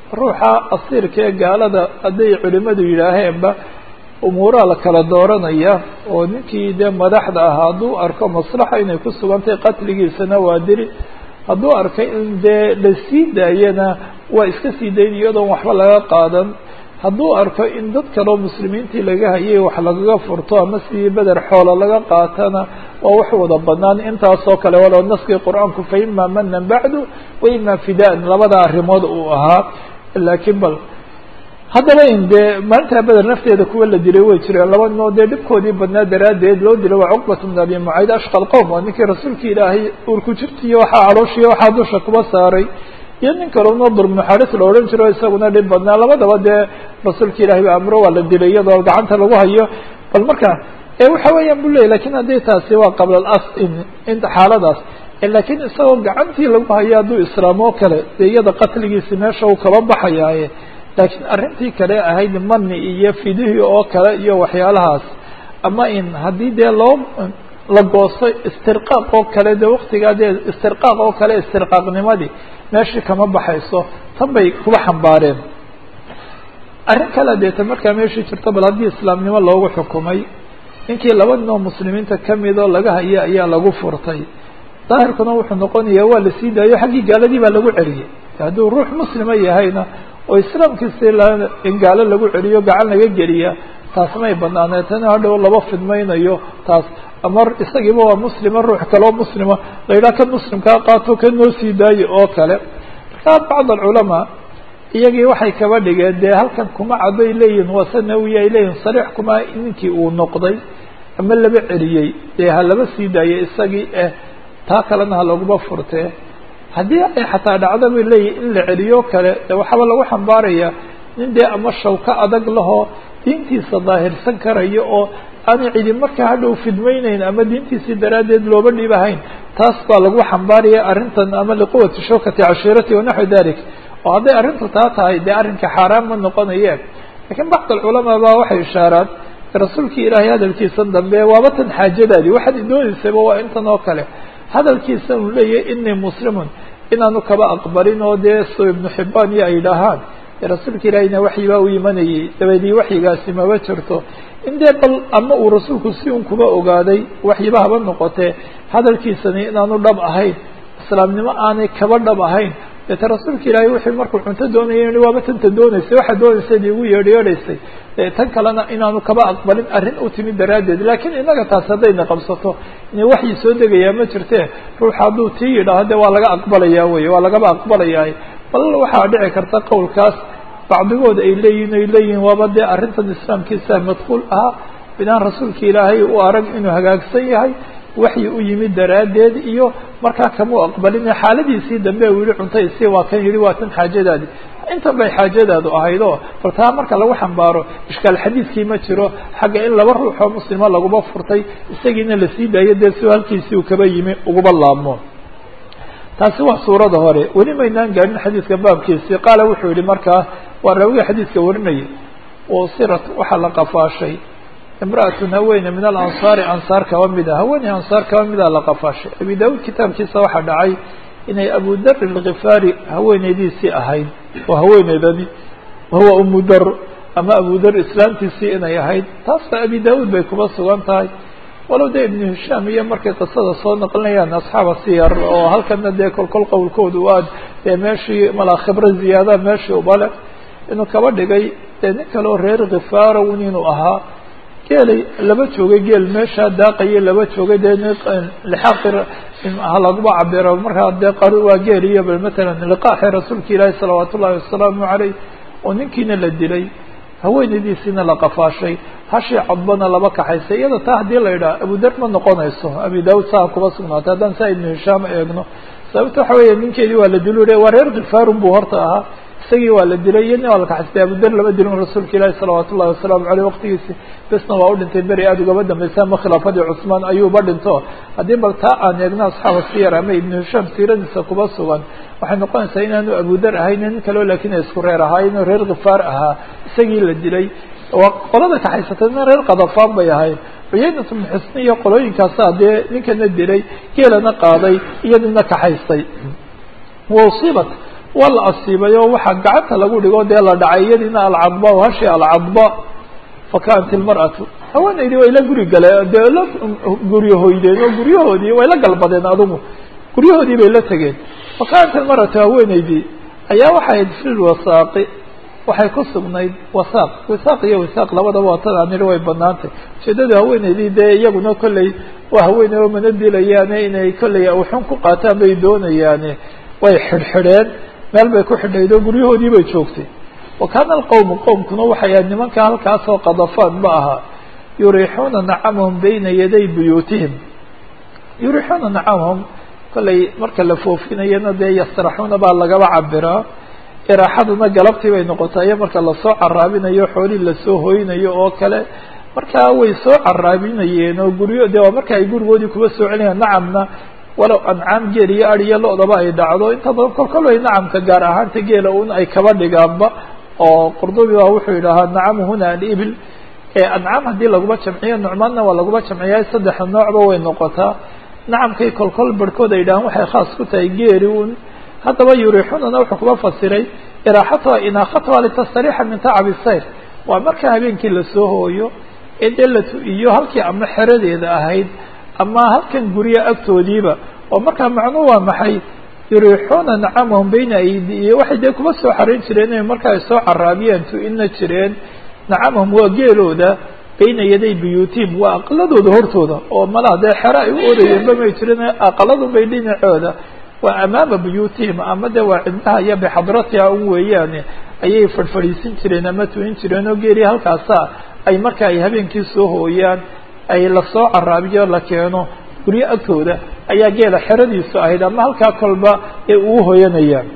ruuxa asiirka ee gaalada hadday culimadu yidhaaheenba umuuraha la kala dooranaya oo ninkii dee madaxda ahaa hadduu arko maslaxa inay ku sugantahay qatligiisana waa diri hadduu arkay in dee la sii daayana waa iska sii dayn iyadoon waxba laga qaadan hadduu arko in dad kaleo muslimiintii laga hayay wax lagaga furto ama sidii beder xoola laga qaatana waa wax wada banaan intaasoo kale walow naskii qur-aanku fa ima manan bacdu wa ima fidaan labada arrimood uu ahaa laakiin bal haddaba in dee maalintaa beder nafteeda kuwa la dilay way jireen laba noo dee dhibkoodii badnaa daraaddeed loo dilay waa cuqbat bn abi mucayd ashqa lqowm waa ninkii rasuulka ilaahay uurku jirtiiyo waxaa calooshiyo waxaa dusha kuba saaray iyo nin kaleo nadur muxaris la odhan jiro isaguna dhib badnaa labadaba dee rasuulka ilahay ba amro waa la dilay iyadoo gacanta lagu hayo bal marka waxa weeyaan bu ley lakin haddii taasi waa qabla as inta xaaladaas lakiin isagoo gacantii lagu hayo hadduu islaam oo kale dee iyada qatligiisi meesha uu kaba baxayaaye laakiin arrintii kale ahayd mani iyo fidihii oo kale iyo waxyaalahaas ama in haddii dee loo la goosto istirqaaq oo kale de waktigaa dee istirqaaq oo kale istirqaaqnimadii meeshii kama baxayso tan bay kuba xambaareen arrin kale deeta markaa meeshii jirto bal haddii islaamnimo loogu xukumay ninkii laba nin oo muslimiinta kamidoo laga haya ayaa lagu furtay daahirkuna wuxuu noqonayaa waa la sii daayo xaggii gaaladii baa lagu celiyey hadduu ruux muslima yahayna oo islaamkiisi in gaalo lagu celiyo gacan laga geliya taas may banaaneetana hadhow laba fidmaynayo taas ama isagiiba waa muslima ruux kaleo muslima la yidhaha kan muslimkaa qaato kan noo sii daayo oo kale markaa bacd alculamaa iyagii waxay kaba dhigeen dee halkan kuma caday leeyihin waa sanawiya ay leeyihin sariix kuma ninkii uu noqday ama laba celiyey dee ha laba sii daayay isagii eh taa kalena ha laguma furtee haddii ay xataa dhacdo bay leeyihin in la celiyo kale de waxaaba lagu xambaaraya nin dee ama shawka adag lahoo diintiisa daahirsan karayo oo aanay cidi markaa hadhow fidmayneyn ama diintiisii daraaddeed looba dhibahayn taas baa lagu xambaaraya arrintan ama liquwati shawkati cashiirati wanaxwi dalik oo hadday arrintu taa tahay dee arrinka xaaraan ma noqonayeen lakiin bacd alculamaa baa waxay ishaaraan rasuulkii ilaahay hadalkiisan dambe waaba tan xaajadaadii waxaad idooneysayba waa intan oo kale hadalkiisa uu leeyahay inii muslimun inaanu kaba aqbalin oo dee so ibnu xibaan iyo ay dhahaan rasuulka ilaahayna waxyi baa u imanayay dabeedii waxyigaasi maba jirto in dee bal ama uu rasuulku si un kuba ogaaday waxyiba haba noqotee hadalkiisani inaanu dhab ahayn islaamnimo aanay kaba dhab ahayn deeta rasuulka ilaahay wuxuu markuu cunto doonaya i waaba tanta dooneysay waxaad dooneysad igu yeedh yeedhaysay tan kalena inaanu kaba aqbalin arrin u timid daraaddeed laakiin innaga taas haddayna qabsato ina waxyi soo degayaa ma jirtee ruux hadduu tii yidhaaho de waa laga aqbalayaa wey waa lagaba aqbalayaa bal waxaa dhici karta qowlkaas bacdigood ay leeyihin ay leeyihin waaba dee arrintan islaamkiisa madkuul ahaa bidaan rasuulka ilaahay u arag inuu hagaagsan yahay waxyi u yimid daraaddeed iyo markaa kamau aqbalin xaaladiisii dambe u yihi cuntaysii waa kan yihi waa tan xaajadaadi intan bay xaajadaadu ahayd oo bal taa marka lagu xambaaro ishkaal xadiidkii ma jiro xagga in laba ruux oo muslima laguma furtay isagiina lasii daayo dee si halkiisii uu kaba yimi uguba laabmo taasi waa suurada hore weli maynaan gaadhin xadiidka baabkiisii qaala wuxuu yihi markaa waa raawiga xadiidka warinayay usirat waxaa la qafaashay imra'atun haweene min alansaari ansaar kaba mida haweeney ansaar kaba mida la qafaashay abi daawuud kitaabkiisa waxaa dhacay inay abu dar alkhifaari haweeneydiisii ahayd oo haweeneydani wahuwa umu dar ama abu dar islaamtiisii inay ahayd taasba abi daawuud bay kuba sugan tahay walow dee ibnu hishaam iyo markay qisada soo naqlinayaan asxaaba siyar oo halkana dee kolkol qowlkoodu aad dee meeshii malaa khibro ziyaada meeshii ubale inuu kaba dhigay dee nin kale oo reer khifaarow inuu ahaa geelay laba joogay geel meeshaa daaqaya laba joogay dee lixaaqi ha laguma cabiro markaa dee qari waa geel iyo bal matalan liqaaxi rasuulka ilaahi salawaat ullahi wasalaamu caleyh oo ninkiina la dilay haweenaydiisiina la qafaashay hashii codbana laba kaxaysay iyada taa haddii la yidhaha abudar ma noqonayso abi daawud saa kuba sugnaatay haddaan saa ibnu hishaam eegno sababta waxa weeye ninkeedii waa la dilo waa reer khifaarun buu horta ahaa isagii waa la dilay iyo nin waa la kaxaystay abudar lama dilin rasuulka ilaahi salawaat ullahi wasalaamu aleyh waqtigiisi besna waa u dhintay beri aada ugaba dambaysa ama khilaafadii cusmaan ayuuba dhinto haddii bal taa aan eegno asxaaba siyar ama ibnu hishaam siiradiisa kuba sugan waxay noqonaysaa inaanu abudar ahayn nin kaleo lakin ay isku reer ahaa inuu reer khifaar ahaa isagii la dilay qolada kaxaysatayna reer kadafaan bay ahayd cuyaynat bnu xusni iyo qolooyinkaasa dee ninkana dilay geelana qaaday iyadina kaxaystay wausibat waa la asiibay oo waxaa gacanta lagu dhigo dee la dhacay iyadiina alcadba hashi alcadba fakanat ilmar'atu haweenaydii way la guri galeen dee la guryahoydeen oo guryahoodii way la galbadeen adugu guryahoodii bay la tegeen fakanat ilmar'atu haweenaydii ayaa waxay ahayd fi lwasaaqi waxay ku sugnayd wasaaq wasaaq iyo wasaaq labadaba watada nidhi way banaantay ujeedada haweenaydii dee iyaguna kolley waa haweeney oo mana dilayaane inay kolley awxun ku qaataan bay doonayaane way xidhxidheen meel bay ku xidhayd oo guryahoodii bay joogtay wa kaana alqowmu qowmkuna waxay ahayd nimanka halkaasoo qadafaan ma aha yuriixuuna nacamahum bayna yaday buyuutihim yuriixuuna nacamahum kolley marka la foofinayana dee yasraxuuna baa lagaba cabiraa iraaxaduna galabtii bay noqotaa iyo marka lasoo caraabinayo xoolii lasoo hoynayo oo kale markaa way soo caraabinayeen oo guryo de waa marka ay gurigoodii kuba soo celinayaan nacamna walow ancaam geel iyo ad iyo lo-daba ay dhacdo inta badan kolkol way nacamka gaar ahaanta geela un ay kaba dhigaanba oo qurdubi baa wuxuu yidhaahaa nacamu huna alibil ancaam haddii laguma jamciyo nucmaanna waa laguma jamciyaa saddexa noocba way noqotaa nacamkay kolkol barhkood ay yidhahaan waxay khaas ku tahay geeri un haddaba yuriixunana wuxuu kuba fasiray iraaxatuha inaakatuha litastariixa min tacabi sayr waa marka habeenkii lasoo hooyo ee dee la tu-iyo halkii ama xeradeeda ahayd ama halkan gurya agtoodiiba oo markaa macnuhu waa maxay yuriixuuna nacamahum bayna aydi iyo waxay dee kuba soo xarayn jireen inay marka ay soo caraabiyeen tu-ina jireen nacamahum waa geelooda bayna yaday buyuutihim waa aqaladooda hortooda oo malaha dee xero ay u orayeenba may jirin aqaladun bay dhinacooda waa amaama buyuutihim ama de waa cidnaha iyo bixadratiha un weeyaane ayay fadhfadhiisin jireen ama tuin jireen oo geeri halkaasa ay marka ay habeenkii soo hooyaan ay lasoo caraabiyo la keeno guryo agtooda ayaa geela xeradiisu ahayd ama halkaa kolba ee uu hoyanayaan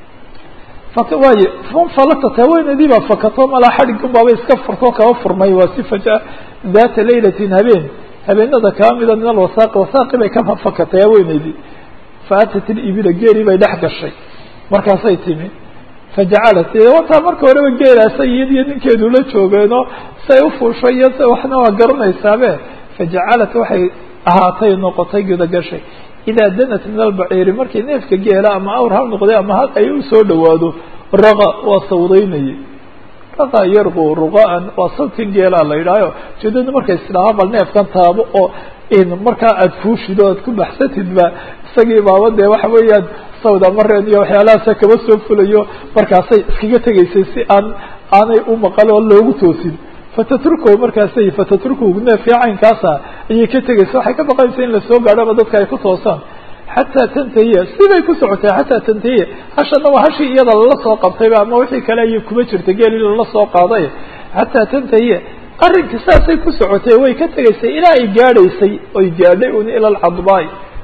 waay fanfalatat haweeneydii baa fakato malaa xadhigun baaba iska furtoo kaba furmay waa si faja daata laylatin habeen habeenada kaba mida min alwasaaqi wasaaqi bay ka fakatay haweeneydii faatat ilibila geelii bay dhex gashay markaasay timi fajacalat wataa marka horeba geelaasa iyadiyo ninkeedu la joogeenoo say ufuushay iyo s waxna waa garanaysaabe fajacalat waxay ahaatay noqotay gudagashay idaa danat min albaciiri markii neefka geela ama awr hal noqday ama hal ay usoo dhawaado raqa waa sawdaynayay raqa yarqu ruqaan waa sawdkan geelaa la yidhaaho ujeedadu markay isdhahaa bal neefkan taabo oo markaa aada fuushid oo aad ku baxsatidba isagii baaba dee waxa weeyaan sawd amareen iyo waxyaalahaasa kaba soo fulayo markaasay iskaga tegaysay si aan aanay u maqal oo loogu toosin fatatruku markaasay fatatruku neefkii caynkaasa ayay ka tegaysa waxay ka baqaysa in lasoo gaadhoba dadka ay ku toosaan xataa tantahiya siday ku socotay xataa tantahiya hashana waa hashii iyada lala soo qabtayba ama wixii kale ayay kuma jirta geelii lala soo qaaday xataa tantahiya arrinka saasay ku socotay way ka tegaysay ilaa ay gaadhaysay oy gaadhay un ila alcadbaay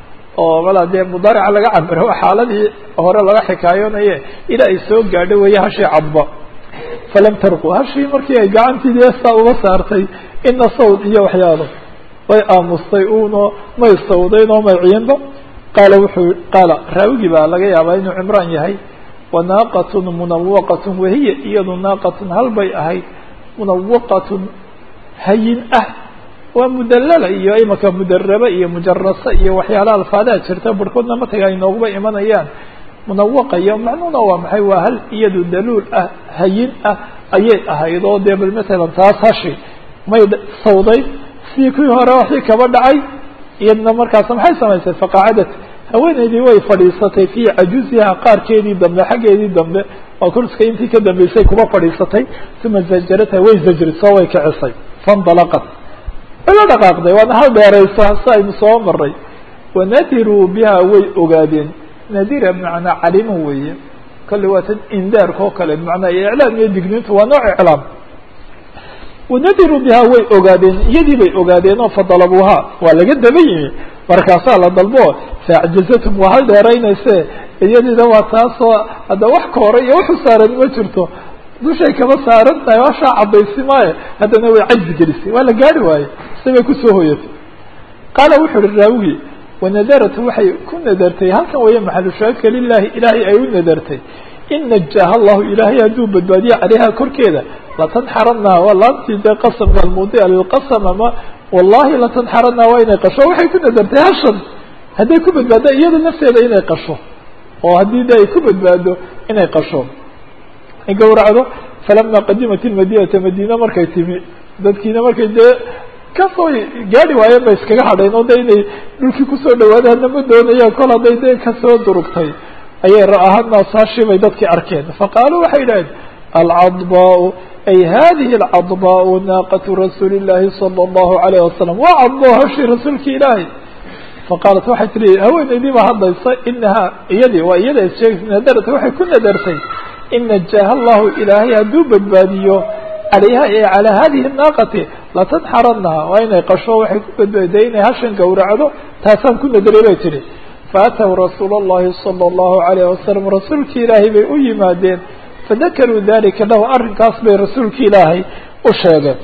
oo malaa dee mudaarica laga cabiro waa xaaladii hore laga xikaayonaye ilaa ay soo gaadhay weeye hashii cadba falam tarqu hashii markii ay gacantiidii saa uga saartay ina sawd iyo waxyaalo way aamustay uno may sawdayn oo may ciinba qaala wuxuu qaala raawigii baa laga yaabaa inuu cimraan yahay wa naaqatun munawaqatun wahiya iyadu naaqatun hal bay ahayd munawaqatun hayin ah waa mudalala iyo imaka mudaraba iyo mujarasa iyo waxyaalaha alfaadaha jirta barhkoodna mataga ay nooguba imanayaan munawaqa iyo macnuhuna waa maxay waa hal iyadu daluul ah hayin ah ayay ahayd oo dee bal matalan taas hashi may sawday sidii kuwii hore waxii kaba dhacay iyadna markaas maxay samaysay faqacadat haweeneydii way fadhiisatay fii cajuziha qaarkeedii dambe xaggeedii dambe oo kurska intii ka dambeysay kuba fadhiisatay uma zajarata way zajrisoo way kicisay faindalaqat way la dhaqaaqday waana hal dheeraysa si aynu soo maray wanadiruu biha way ogaadeen nadira bimacnaa calimo weeye kolley waa tan indaarka oo kale bimacnaa iclaam iyo digniintu waa nooc iclaam wanadiruu biha way ogaadeen iyadii bay ogaadeen oo fadalabuuha waa laga daba yimi markaasaa la dalbo faacjazatum waa hal dheeraynayse iyadiina waa taasoo hadda wax ka hore iyo waxu saaran ma jirto dushay kaba saaran tahay washaa cadaysi maayo haddana way cajzi gelisay waa la gaari waaye si bay kusoo hoyatay qaala wuxu uhi raawigii wanadarat waxay ku nadartay halkan weeye maxalushaahidka lilahi ilaahay ay u nadartay in najaaha allahu ilaahay hadduu badbaadiyo caleyha korkeeda latanxaranaa waa laantii dee qasamka almuudia lilqasam ama wallahi latanxaranaa waa inay qasho waxay ku nadartay hashan hadday ku badbaada iyada nafteeda inay qasho oo haddii de ay ku badbaado inay qasho ay gawracdo falama qadimat ilmadinata madiina markay timi dadkiina markay dee kasoo gaari waayeen bay iskaga hadheen oo de inay dhulkii kusoo dhawaada hadna ma doonayaan kol hadday de kasoo durugtay ayay ra'aha naasaashii bay dadkii arkeen faqaaluu waxay idhaheen alcadbaau ay hadihi alcadbaau naaqatu rasuuli llahi sala allahu alayh wasalam waa cadbo hawshii rasuulki ilaahay faqaalat waxay tihi haweenaydii baa hadlaysa inahaa iyadii waa iyada issheegaysa nadarata waxay ku nadartay in najaaha allahu ilaahay hadduu badbaadiyo calayha ee calaa hadihi naaqati latanxaranaha waa inay qasho waxay ku badbaadiday inay hashan gowracdo taasaan ku nadaray bay tihi faataw rasuula اllahi salى اllahu alayh wasalam rasuulki ilaahay bay u yimaadeen fadakaruu dalika lahu arrinkaas bay rasuulki ilaahay u sheegeen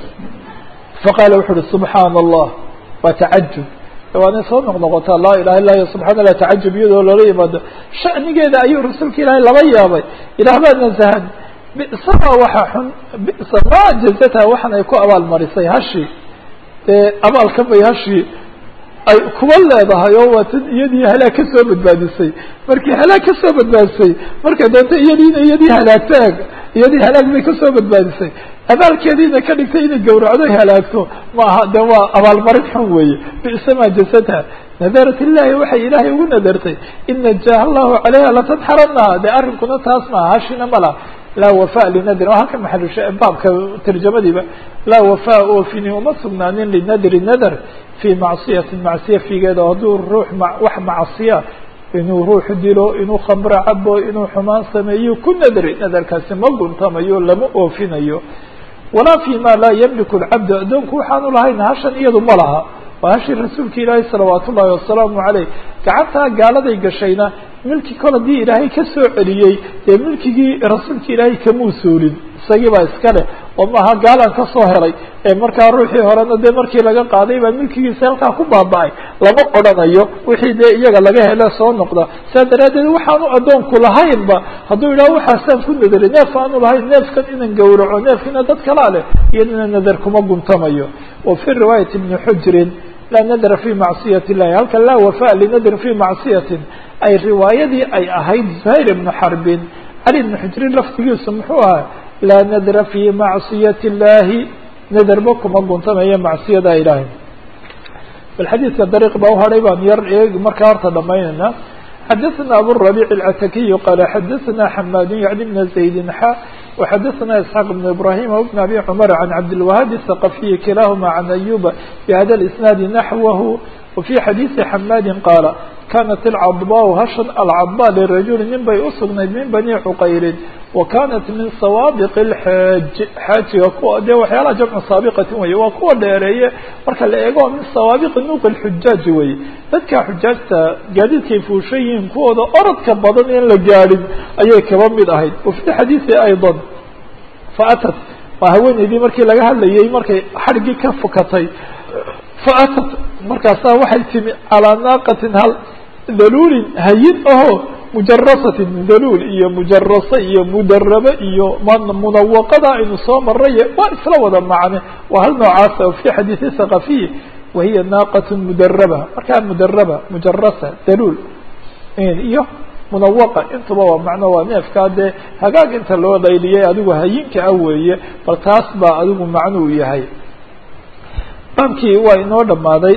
faqaala wuxu uhi subxaana allah waa tacajub waanay soo noqnoqotaa laa ilaha illa y subxana allah tacajub iyadoo loola yimaado shanigeeda ayuu rasuulka ilaahay laba yaabay ilaah baa nasahan bisa waxa xun bisa ma jazata waxan ay ku abaalmarisay hashi dee abaalkan bay hashii ay kuba leedahay oo waa tan iyadii halaag ka soo badbaadisay markii halaag ka soo badbaadisay markay doonto iyadiina iyadii halaagto eg iyadii halaag bay kasoo badbaadisay abaalkeediina ka dhigtay inay gawracdo ay halaagto ma aha de waa abaalmarin xun weeye bisa ma jazatha nadarat illahi waxay ilaahay ugu nadartay in najaaha allahu calayha latanxaranaha de arrinkuna taas maaha hashina ma laha laa wafa linadrin oo halka maxalusha baabka tarjamadiiba laa wafa oofini uma sugnaanin linadri nadr fii macsiyatin macsiya figeeda hadduu ruux wax macsiya inuu ruux dilo inuu khamro cabo inuu xumaan sameeyo ku nadri nadarkaasi ma guntamayo lama oofinayo walaa fi ma laa yamliku lcabdu addoonku waxaanu lahayn hashan iyadu ma laha waa hashii rasuulka ilaahi salawaat ullahi wasalaamu caleyh gacantaa gaaladay gashayna milki kol haddii ilaahay ka soo celiyey dee milkigii rasuulka ilaahay kamuu suulin isagii baa iska leh oo maaha gaalan ka soo helay ee markaa ruuxii horena dee markii laga qaaday baa milkigiisa halkaa ku baaba-ay lama odhanayo wixii dee iyaga laga hele soo noqda saa daraaddeed waxaanu addoonku lahaynba hadduu yidhaho waxaasaan ku nadaray neef aanu lahayn neefkan inan gawraco neefkina dad kalaa leh iyadana nadar kuma guntamayo wa fi riwaayati ibni xujrin laa nadra fi macsiyat illahi halka laa wafa linadrin fi macsiyatin ay riwaayadii ay ahayd zuhayr ibnu xarbin cali ibnu xujrin laftigiisu muxuu ahaa laa nadra fi macsiyati illahi nadarba kuma guntamayo macsiyada ilaahay bal xadiidka dariiq baa uhadhay baan yar eegi markaa horta dhamaynayna xadaثna aburabic اlcatakiyu qala xadaثna xamaadu yacni bna zaydin xa وxadaثna isxaaq بn ibrahim وbn abi cmr can cabdilwahab الثaqafiyi kilahuma can ayuba bhada اlisnaadi naxwahu wafي xadiiثi xamaadi qaala kanat alcadbaa hashan alcadba lirajuli nin bay usugnayd min bani cuqayrin wa kanat min sawaabiq اlxaaj xaajiga kuwa dee waxyaalaha jamcu saabiqatin weye waa kuwa dheereeye marka la eego min sawaabiqi nuuq اlxujaaji weye dadka xujaajta gaadiidkay fuushan yihiin kuwooda orodka badan in la gaadhin ayay kaba mid ahayd wafi xadiiثi ayضa faatat waa haweeneydii markii laga hadlayay markay xadhigii ka fukatay faatat markaasaa waxay timi calaa naaqatin hal daluulin hayin aho mujarasatin daluul iyo mujarasa iyo mudarabe iyo munawaqada aynu soo maray waa isla wada macne waa hal noocaasa fi xadiisi thaqafiyi wahiya naaqat mudaraba markaa mudaraba mujarasa daluul iyo munawaqa intuba waa macno waa neefkaa dee hagaag inta loo dayliyay adigu hayinka ah weeye bal taas baa adigu macnuu yahay baabkii waa inoo dhammaaday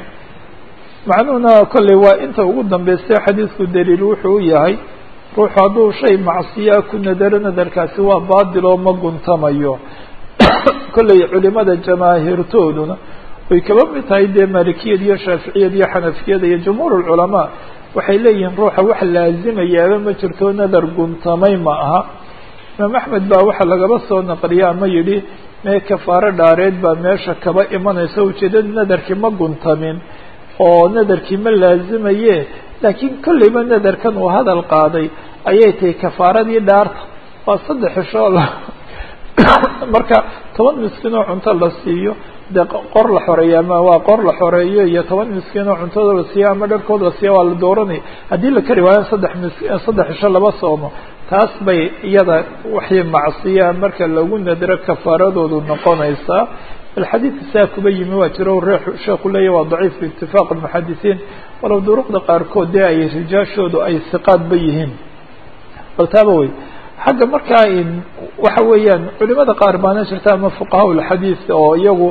macnuhuna kolley waa inta ugu dambeystay xadiidku daliil wuxuu u yahay ruuxu hadduu shay macsiyaa ku nadaro nadarkaasi waa baadil oo ma guntamayo kolley culimada jamaahiirtooduna way kaba mid tahay dee maalikiyad iyo shaaficiyad iyo xanafiyada iyo jumhuur lculamaa waxay leeyihiin ruuxa wax laazimayaaba ma jirto nadar guntamay ma aha imaam axmed baa waxaa lagaba soo naqliya ama yidhi mee kafaaro dhaareed baa meesha kaba imanaysa ujeedada nadarkii ma guntamin oo nadarkii ma laazimaye laakiin kolleyba nadarkan uu hadal qaaday ayay tahay kafaaradii dhaarta waa saddex ishoo la marka toban miskiin oo cunto la siiyo dee qor la xoreeyo ama waa qor la xoreeyo iyo toban miskiin oo cuntada la siiyo ama dharkood la siiyo waa la dooranaya haddii la kari waayo saddex mis saddex isho laba soomo taas bay iyada waxay macsiyaa marka lagu nadro kafaaradoodu noqonaysaa bal xadiidka saa kuba yimi waa jiro sheekhu leeyahy waa daciif biitifaaq almuxadisiin walow duruqda qaarkood dee ay rijaashoodu ay siqaadba yihiin bal taaba wey xagga markaa waxa weeyaan culimada qaar baana jirta ama fuqahaa ulxadiis oo iyagu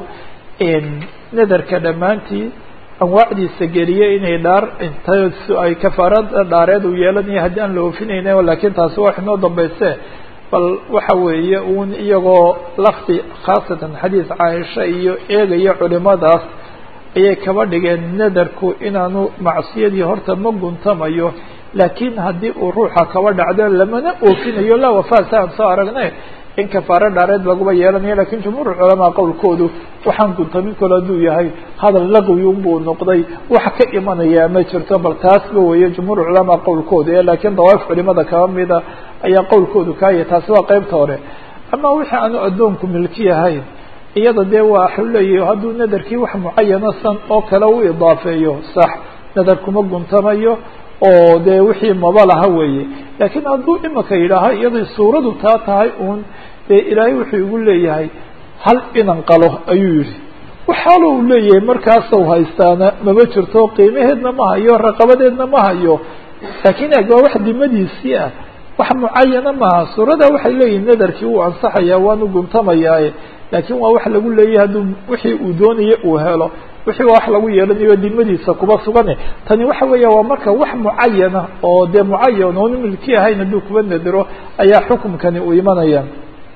nadarka dhammaantii anwaacdiisa geliyay inay dhaar inta ay kafaarada dhaareed u yeelanayo haddii aan la oofinayna laakiin taasi wax inoo dambayse bal waxa weeye uun iyagoo lafdi khaasatan xadiis caaisha iyo eegaya culimadaas ayay kaba dhigeen nadarku inaanu macsiyadii horta ma guntamayo laakiin haddii uu ruuxa kaba dhacdo lamana oofinayo laa wafaa si aan soo aragnay in kafaaro dhaareed laguba yeelanayo lakin jumhuur culamaa qowlkoodu waxaan guntamin kalo hadduu yahay hadal laqwi unbuu noqday wax ka imanayaa ma jirto bal taasba weeye jumhuur culamaa qowlkoodu ee laakiin dawaif culimada kaba mida ayaa qowlkoodu kaaya taasi waa qeybta hore ama wixii aanu addoonku milki ahayn iyada dee waa waxu leeyahy hadduu nadarkii wax mucayana san oo kale u idaafeeyo sax nadar kuma guntamayo oo dee wixii maba laha weeye laakiin hadduu imika yidhaaho iyaday suuradu taa tahay uun dee ilaahay wuxuu igu leeyahay hal inan qalo ayuu yihi waxaalo u leeyahay markaasau haystaana mama jirto qiimaheedna ma hayo raqabadeedna ma hayo laakiin eg waa wax dimadiisii ah wax mucayana maaha suurada waxay leeyihin nadarkii wuu ansaxayaa waanu guntamayaaye laakiin waa wax lagu leeyahay hadduu wixii uu doonaya uu helo wixii waa wax lagu yeelanayo dimadiisa kuba sugane tani waxa weeya waa marka wax mucayana oo dee mucayan oonu milki ahayn hadduu kuba nadiro ayaa xukumkani uu imanaya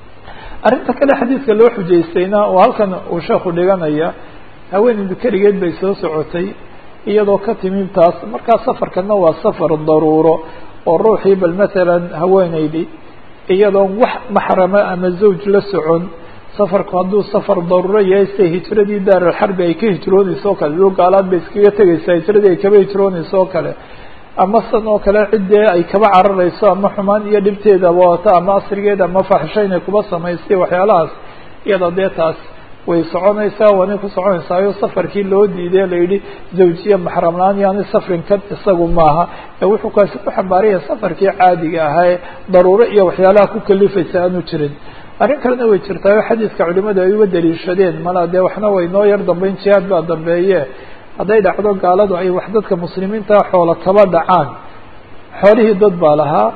arrinta kale xadiidka loo xujaystayna oo halkan uu sheekhu dhiganaya haweeneydu keligeed bay soo socotay iyadoo ka timid taas markaa safarkana waa safar daruuro oo ruuxii bal masalan haweeneydi iyadoon wax maxrama ama zawj la socon safarku hadduu safar daruuro yahay sida hijradii daaralxarbi ay ka hijroonayso o kale dul gaalaad bay iskaga tegaysaa hijradii ay kaba hijroonayso oo kale ama san oo kale ciddee ay kaba cararayso ama xumaan iyo dhibteeda wadato ama asrigeeda ama faaxisho inay kuba samaystay waxyaalahaas iyada dee taas way soconaysaa waanay ku soconaysaayo safarkii loo diiday la yidhi zawjiya maxramlaan yaani safrin ka isagu maaha ee wuxuu kaasi ku xambaaraya safarkii caadiga ahaa ee daruuro iyo waxyaalaha ku kalifaysa aanu jirin arrin kalena way jirtaayo xadiiska culimadu ay uga daliishadeen mala dee waxna way noo yar dambeyn jihaad baa dambeeye hadday dhacdo gaaladu ay wax dadka muslimiinta xoola kaba dhacaan xoolihii dad baa lahaa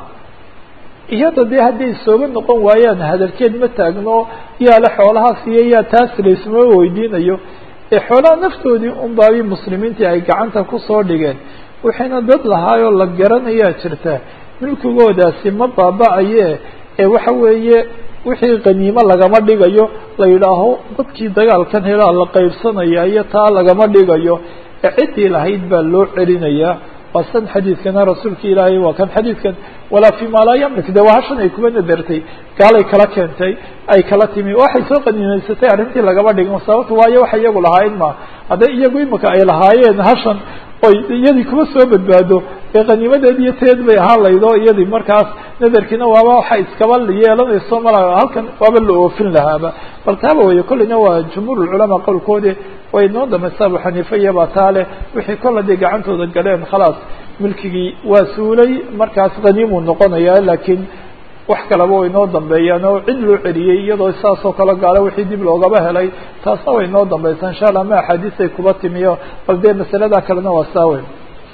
iyada dee hadday sooga noqon waayaan hadalkeed ma taagno yaa le xoolahaas iyo yaa taas laysma weydiinayo ee xoolaha naftoodii un baabi muslimiintii ay gacanta kusoo dhigeen waxayna dad lahaayoo la garanayaa jirta milkigoodaasi ma baaba-aye ee waxa weeye wixii qaniimo lagama dhigayo la yidhaaho dadkii dagaalkan helaa la qaybsanaya iyo taa lagama dhigayo ee ciddii lahayd baa loo celinayaa waa san xadiidkana rasuulka ilaahay waa kan xadiidkan walaa fi ma laa yamlik de waa hashan ay kuba nadartay gaalay kala keentay ay kala timi waxay soo qaniimaysatay arrintii lagama dhigin sababta waayo waxa iyagu lahaayeen ma hadday iyagu imika ay lahaayeen hashan oy iyadii kuma soo badbaado ee qaniimadeed iyo teed bay ahaan laydo iyadii markaas nadarkiina waaba waxa iskaba yeelanayso mala halkan waaba la oofin lahaaba bal taaba weeye kolleyna waa jumhuur culamaa qowlkoodi way noo damaysa abu xaniifa iyabaa taa leh wixii kol haday gacantooda galeen khalaas milkigii waa suulay markaas qaniimuu noqonaya laakiin wax kaleba way noo dambeeyaan oo cid loo celiyey iyadoo saasoo kale gaalo wixii dib loogaba helay taasna way noo dambaysaa insha allah ma axaadiisay kuba timiyo bal dee masalada kalena waa saaweyn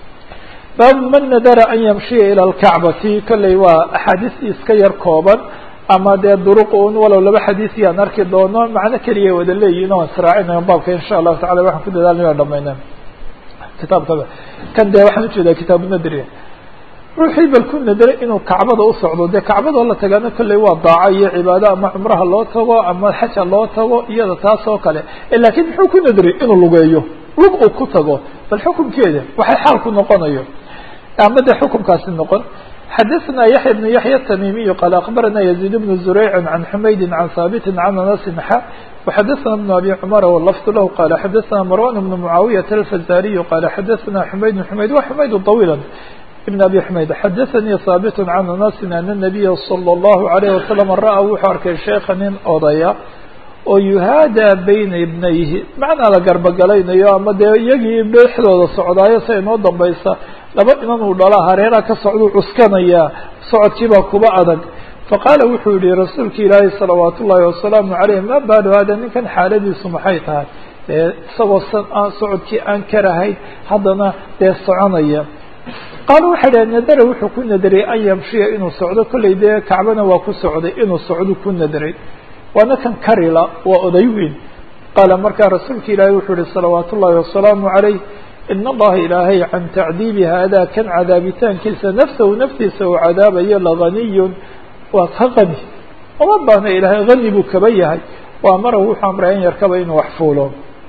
baabu man nadara an yamshiya ila alkacbati kolley waa axaadiistii iska yar kooban ama dee duruq un walow laba xadiisi aan arki doono macno keliya wada leeyihin o israacinayo baabka insha allahu tacala waxaan ku dadaalnay aan dhamayna kitaabkaba kan dee waxaan ujeedaa kitaabu nadriya ruuxii bal ku nadara inuu kacbada u socdo dee kacbadoo la tagaana kolley waa daaco iyo cibaado ama cumraha loo tago ama xaja loo tago iyada taas oo kale laakiin muxuu ku nadray inuu lugeeyo lug uu ku tago bal xukunkeeda waxay xaalku noqonayo ama dee xukunkaasi noqon xadaثna yaحya بن yaحya التmimiي qال أخbarana يزيد بن زurيع عن حmaydi عن haaبt عن أنس ح وxadaثna بن أbي cمر واللفظ lah qال xadaثna مروان بن معاaوية الفزاriي qال xadaثna حmayd حmayd wa حmayd طويلا بن أbي حmayd xadaثnي haaبt عن أنس أن النبي صلى الله عليه وسلم rأى wuxuu arkay sheeka nin odaya oo yuhaada bayna ibnayhi macnaa la garbogalaynayo ama dee iyagii dhexdooda socdaayo sa inoo dambaysa laba inan uu dhala hareeraha ka socduu cuskanayaa socodkiibaa kuba adag faqaala wuxuu yihi rasuulka ilaahi salawaat ullaahi wasalaamu caleyh ma baalu hada ninkan xaaladiisu maxay tahay dee isagoo socodkii aan karahayn haddana dee soconaya qaala waxay dhahe nadara wuxuu ku nadariyay an yamshiya inuu socdo kollay dee kacbana waa ku socday inuu socdo ku nadaray waana kan karila waa oday weyn qaala markaa rasuulka ilaahi wuxuu yihi salawaat ullaahi wasalaamu calayh in allaha ilaahay can tacdiibi haadaa kan cadaabitaankiisa nafsahu naftiisa uu cadaabayo laganiyun waa ka qani uma baahna ilaahay hani buu kaba yahay wa amara wuxuu amray an yarkaba inuu wax fuulo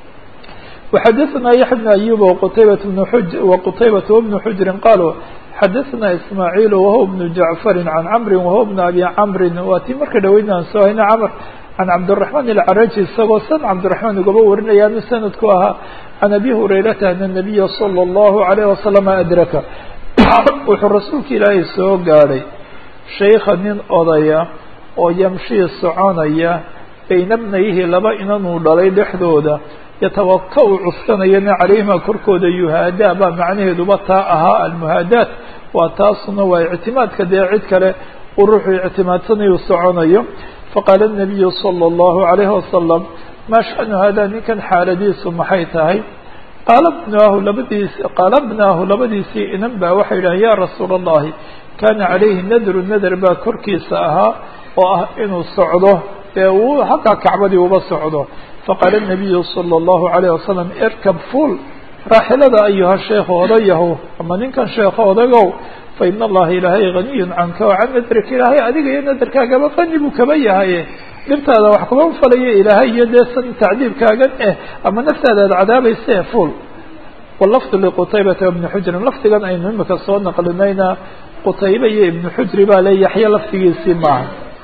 وxadثna yaحya بن أyub وqtaybaة بن xuj وqtaybaة وبن xujri qaluu xadaثna ismaaعiil wahuwa بن jaعفari can cmri wahuwa بن abi cmri waa tii marka dhaweyn aan soo hayna cmr can cabdالرaحman الcaraji isagoo san cabdiرaحman ugaba warinayaanu sanadku ahaa can abi hurayrata an النabiya slى الlahu عalيه waslم adraka wuxuu rasuulka ilaahay soo gaadhay shayka nin odaya oo yamshii soconaya bayna bnayhi laba inanuu dhalay dhexdooda yatawaka u cuskanayana calayhima korkooda yuhaadaa baa macnaheeduba taa ahaa almuhaadaat waa taasuna waa ictimaadka dee cid kale uu ruuxuu ictimaadsanayu soconayo faqaala الnabiyu salى اllahu عalayhi wasalam maa shanu haadaa ninkan xaaladiisu maxay tahay qaala bnaahu labadiis qaala bnaahu labadiisii inan baa waxay yidhahen ya rasuula اllahi kana calayhi nadru nadr baa korkiisa ahaa oo ah inuu socdo ee uu halkaa kacbadii uba socdo faqaala الnabiyu salى اllahu عalayه wasalam irkab fuul raaxilada ayuha sheekh odayahow ama ninkan sheekho odagow faina allaha ilaahay ganiy canka o can nadrika ilaahay adiga iyo nadarkaagaba qani buu kaba yahaye dhibtaada wax kuma falayo ilaahay iyo dee san tacdiibkaagan eh ama naftaada ad cadaabayse fuul wlafdu liqutaybata ibni xujrin lafdigan aynu imika soo naqlinayna qutaybe iyo ibnu xujri baa le yaxya lafdigiisii maaha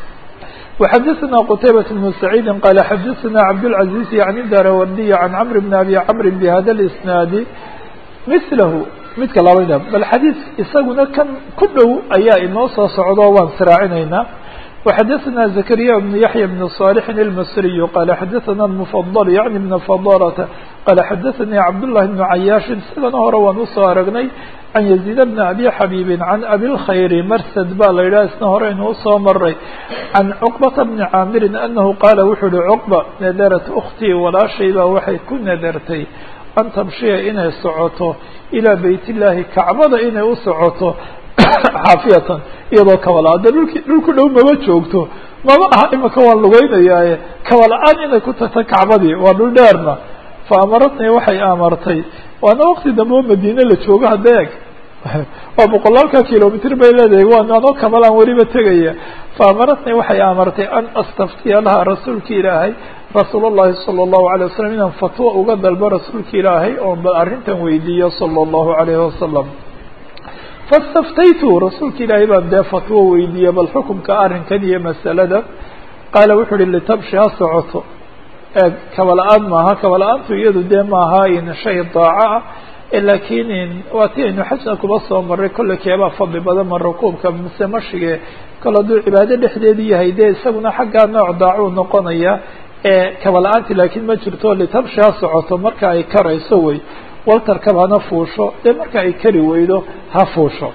وxadثna qتaybة بن سعيid qال xadثna cabdالعaزيز عن darawrdiy عan cمr بن أbي cمr بhada الإsناad mثlh midka labada bal xadيiث isaguna kan ku dhow ayaa inoo soo socdo waan sraacinayna وxadثna زكريا بن يحيى بن صالح المصري qال xadثna المفضل yعnي بن فضالة qال xadثnي cabdاللahi بن عyاaشh sidana hore waan usoo aragnay can يزيد بن أbي xabيب عan أbي الkhayr mrsd ba la yidhah isna hore inuu usoo maray can cqبة بن cاamiri أنhu qaala wuxuu uhi cqبة nadarat أktii walaashay baa waxay ku nadartay an tamshiya inay socoto ilىa beyt الlahi kacbada inay u socoto xaafiyatan iyadoo kabala-aada dhulki dhulku dhow maba joogto maba aha imika waan lugeynayaaye kabala-aan inay ku tagto kacbadii waa dhul dheerna fa amaratnii waxay amartay waana waqti dambe oo madiine la joogo hadda eg waa boqolaalka kilomitr bay leedahay waan anoo kabalaan weliba tegaya fa amaratnii waxay amartay an astaftiya laha rasuulka ilaahay rasuul اllahi salى الlahu عalيه wasalam inaan fatwo uga dalbo rasuulka ilaahay oon bal arrintan weydiiyo salى الlahu عalayhi wasalam faاstaftaytu rasuulka ilaahay baan dee fatwo weydiiyey bal xukumka arrinkan iyo masalada qaala wuxuu uhi litabshi ha socoto ee kabala-aan maaha kabala-aantu iyadu dee maaha in shay daaco ah laakiin waa ti aynu xajna kuba soo maray kolle keebaa fadli badan ma rukuubka mise mashige kol hadduu cibaado dhexdeedu yahay dee isaguna xaggaa nooc daacuu noqonaya ee kabala-aanti laakiin ma jirto litabshi ha socoto marka ay karayso wey waltarkab hana fuusho dee marka ay kari weydo ha fuusho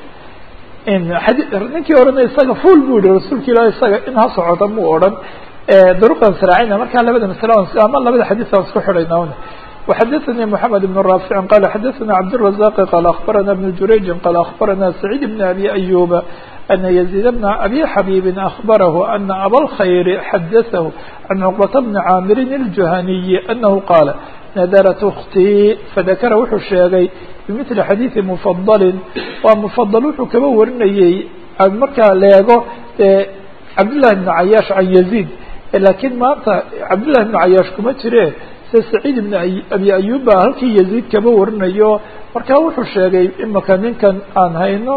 ninkii orana isaga fuul bu yihi rasuulka ilah isaga in ha socota mu odhan duruqan sraacina markaa labada masle ama labada xadiis aan isku xidhayna وxadثnي محamed بن رافع qال xadثna cبدالرزاq qال أخبرna بن جurayج qال أخبرna سعيد بن أbي أيوب أن يزيد بن أbي xبيب أخبره أن أbالخyر xadثه عن cقبة بن cاmر الجuهني أنه qاaل nadرت اختيi fذakra wuxuu sheegay بمثل xadيiثi مفضل waa مفضل wuxuu kaba warinayey markaa leego cabdاللahi بن عyاaش عن يزيد lakiin maanta cabdاللahi بن عyاaش kuma jire se سacيid بن abi ayub ba halkii yaزيid kaba warinayo markaa wuxuu sheegay imaka ninkan aan hayno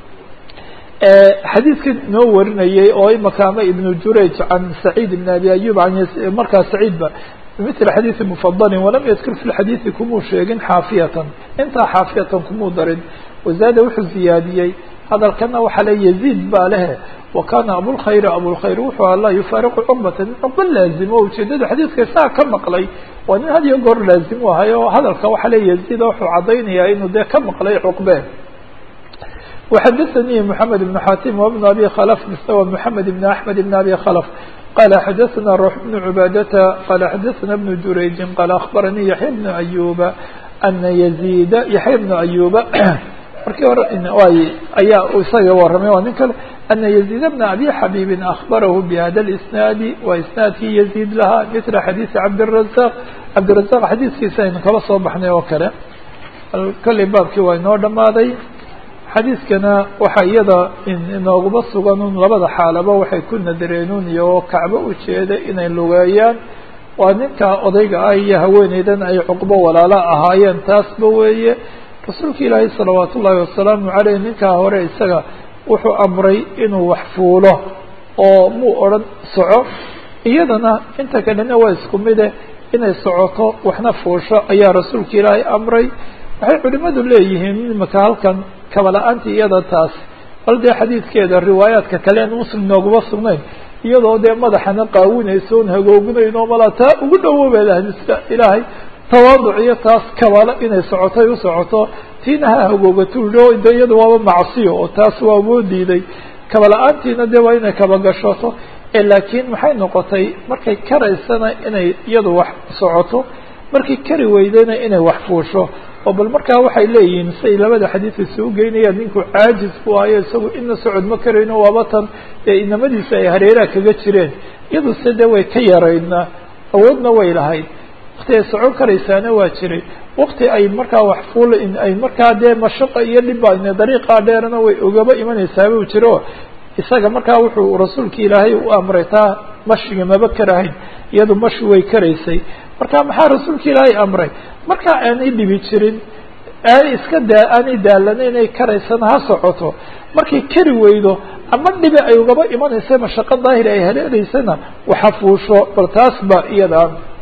xadiidkan noo warinayay oo imaka ama iبن jurayج can سacيid بن abi ayub an markaa سacيid ba bmثل xadيiثi مفضل وlam ydkr في الxadيiثi kumuu sheegin xaafiyatan intaa xaafiyatan kumuu darin waزaada wuxuu ziyaadiyey hadalkana waxaa le yaزيid baa lehe وkana abوlkhayr abوlkhayr wuxuu a laa yufaariqu cqbata nin cqba laazimo ujeedada xadiidka saa ka maqlay waa nin had iyo goor laazimu ahay oo hadalka waxaa le yaزيid wuxuu cadaynayaa inuu dee ka maqlay cqbe وxadثnي محamed بن xatim وبن abi khلف msw محamed بن أحmed بن abi khلف qال xadثna روح بن عباadة qال xadثna بن jurayج qال أخbarnي yaحyى بن أyuba أna يزيd yaحyى بن أyuba markii hore ayaa isaga waramay waa nin kale أna يزيد بن أbي xabيب أخbarah بhda الإسناad wa isناadkii يزيد lahaa mثل xadيiث cabdالرزاq cabdالرزاq xadiiskiisa aynu kala soo baxnay oo kale kolley baabkii waa inoo dhamaaday xadiiskana waxaa iyada inooguma sugan un labada xaalaba waxay ku nadareenun iyagoo kacbo ujeeda inay lugeeyaan waa ninka odayga ah iyo haweeneydan ay cuqbo walaalo ahaayeen taasba weeye rasuulka ilaahay salawaat ullaahi wasalaamu caleyh ninkaa hore isaga wuxuu amray inuu wax fuulo oo muu odhan soco iyadana inta kalena waa isku mide inay socoto waxna fuusho ayaa rasuulka ilaahay amray waxay culimadu leeyihiin imika halkan kabala-aanti iyada taas bal dee xadiidkeeda riwaayaadka kale en muslim nooguma sugnayn iyadoo dee madaxana qaawinayso on hagooginayn oo malaa taa ugu dhawoobeed hadiska ilaahay tawaaduc iyo taas kabalo inay socotay u socoto tiina ha hagoogato de iyada waaba macsiyo oo taas waa woo diiday kabala-aantiina dee waa inay kabagashato laakiin maxay noqotay markay karaysana inay iyadu wax socoto markay kari weydayna inay wax fuusho oo bal markaa waxay leeyihiin siay labada xadiis isugu geynayaan ninku caajis ku ayo isagu ina socod ma karayno waaba tan ee inamadiisa ay hareeraha kaga jireen iyadu se de way ka yaraydna awoodna way lahayd wakti ay socon karaysaana waa jiray wakti ay markaa wax fuul ay markaa dee mashaqa iyo dhiba dariiqaa dheerna way ogaba imanaysaaba u jiro isaga markaa wuxuu rasuulka ilaahay u amray taa mashiga maba karahayn iyadu mashi way karaysay marka maxaa rasuulka ilaahay amray marka aanay dhibi jirin aanay iska daa aanay daalana inay karaysana ha socoto markay kari weydo ama dhibi ay ugaba imanaysa mashaqo daahir ay haleelaysana waxa fuusho bal taas ba iyada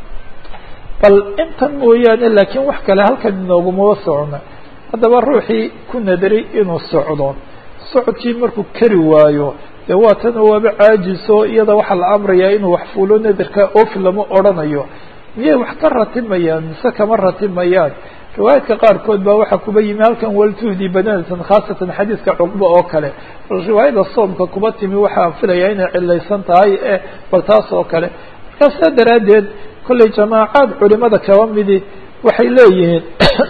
bal intan mooyaane laakiin wax kale halkan inoogumaba socona haddaba ruuxii ku nadaray inuu socdo socodkii markuu kari waayo dee waa tan waaba caajiso iyada waxaa la amrayaa inuu wax fuulo nadarka ofi lama odrhanayo miyay wax ka ratimayaan mise kama ratimayaan riwaayaadka qaarkood baa waxaa kuba yimi halkan waltuhdi badanatan khaasatan xadiiska cuqbo oo kale bal riwaayada soomka kuba timi waxaa filaya inay cilaysan tahay e bal taas oo kale markaa saa daraaddeed kollay jamaacaad culimada kaba midi waxay leeyihiin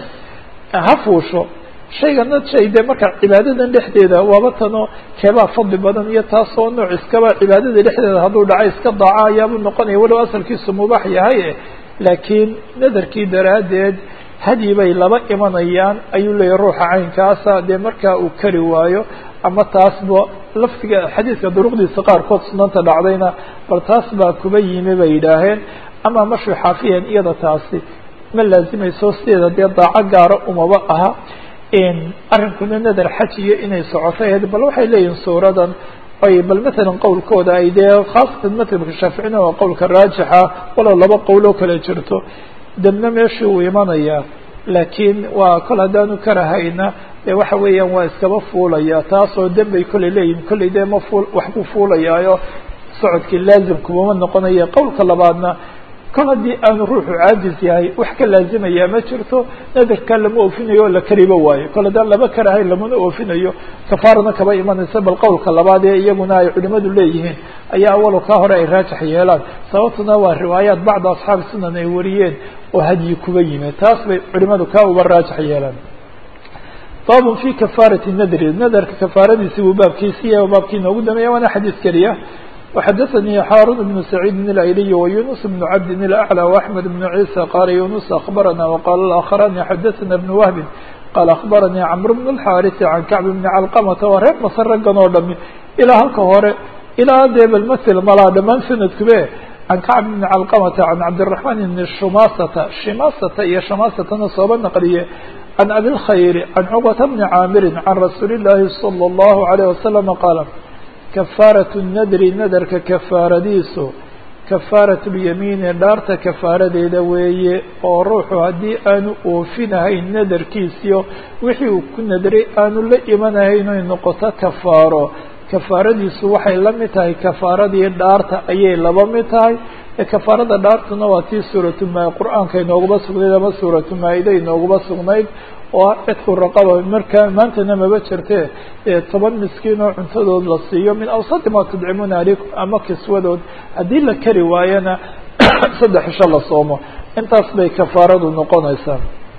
ha fuusho shaygana shay dee marka cibaadadan dhexdeeda waaba tanoo keebaa fadli badan iyo taasoo nooc iskaba cibaadada dhexdeeda hadduu dhaca iska daaca ayaabuu noqonaya walow asalkiisu mubaax yahay laakiin nadarkii daraaddeed hadyi bay laba imanayaan ayuu leeyahy ruuxa caynkaasa dee markaa uu kari waayo ama taasba laftiga xadiidka duruqdiisa qaarkood sunanta dhacdayna bal taas baa kuba yimi bay yidhaaheen ama mashu xaafiyan iyada taasi ma laazimayso sideeda dee daaco gaaro umaba aha arrinkuna nadar xaj iyo inay socoto ahayd bal waxay leeyihin suuradan ay bal matalan qowlkooda ay dee khaasatan madhabka shaaficina waa qowlka raajixa walow laba qowloo kale jirto debna meeshii uu imanayaa laakiin waa kol haddaanu karahayna dee waxa weeyaan waa iskaba fuulaya taasoo dembay kollay leeyihin kollay dee ma fuul wax buu fuulayaayo socodkii laazimkumama noqonaya qowlka labaadna kol haddii aanu ruuxu caajis yahay wax ka laazimaya ma jirto nadarka lama oofinayo oo la kariba waayo kol haddaan laba karahayn lamana oofinayo kafaarana kaba imanaysa bal qowlka labaad ee iyaguna ay culimadu leeyihiin ayaa awalo kaa hore ay raajix yeelaan sababtuna waa riwaayaat bacda asxaabi sunan ay wariyeen oo hadyi kuba yimi taas bay culimadu kaa uba raajix yeelaan babun fi kafaarati nadri nadarka kafaaradiisi buu baabkiisi yahay baabkii inoogu dameeya waana xadiis keliya وxdثnي hاrون بن سعيد الأيلي ويونس بن عبد الأعلى وأحمد بن عيسى قال يونس أخبرنا وقال الآخران xdثna بن وهب قال أخبرني cمرو بن الحارث عن كعب بن علقمة waa reer msr raggan oo dhami ilaa halka hore ilaa dee bmثل malaa dhamaan sanadkube عن كعب بن علقمة عن عبدالرحمن بن شماsة شماsة iyo شماsةna sooba نqliye عن أبي الخير عن cقبة بن عاmر عن رsuuل اللahi صلى الله عليه وسلم قال kafaaraة nadri nadarka kafaaradiisu kafaaraة اlyamiini dhaarta kafaaradeeda weeye oo ruuxu haddii aanu oofinahayn nadarkiisiyo wixii uu ku nadray aanu la imanahayn oy noqoto kafaaro kafaaradiisu waxay la mid tahay kafaaradii dhaarta ayay laba mid tahay ee kafaarada dhaartuna waa tii suuratuma qur-aanka inoogaba sugnayd ama suuratu maa-ida inoogaba sugnayd oo cidku raqaba markaa maantana maba jirte toban miskiin oo cuntadood la siiyo min awsati ma tudcimuuna alikum ama kiswadood haddii la kari waayana saddex isho la soomo intaas bay kafaaradu noqonaysaa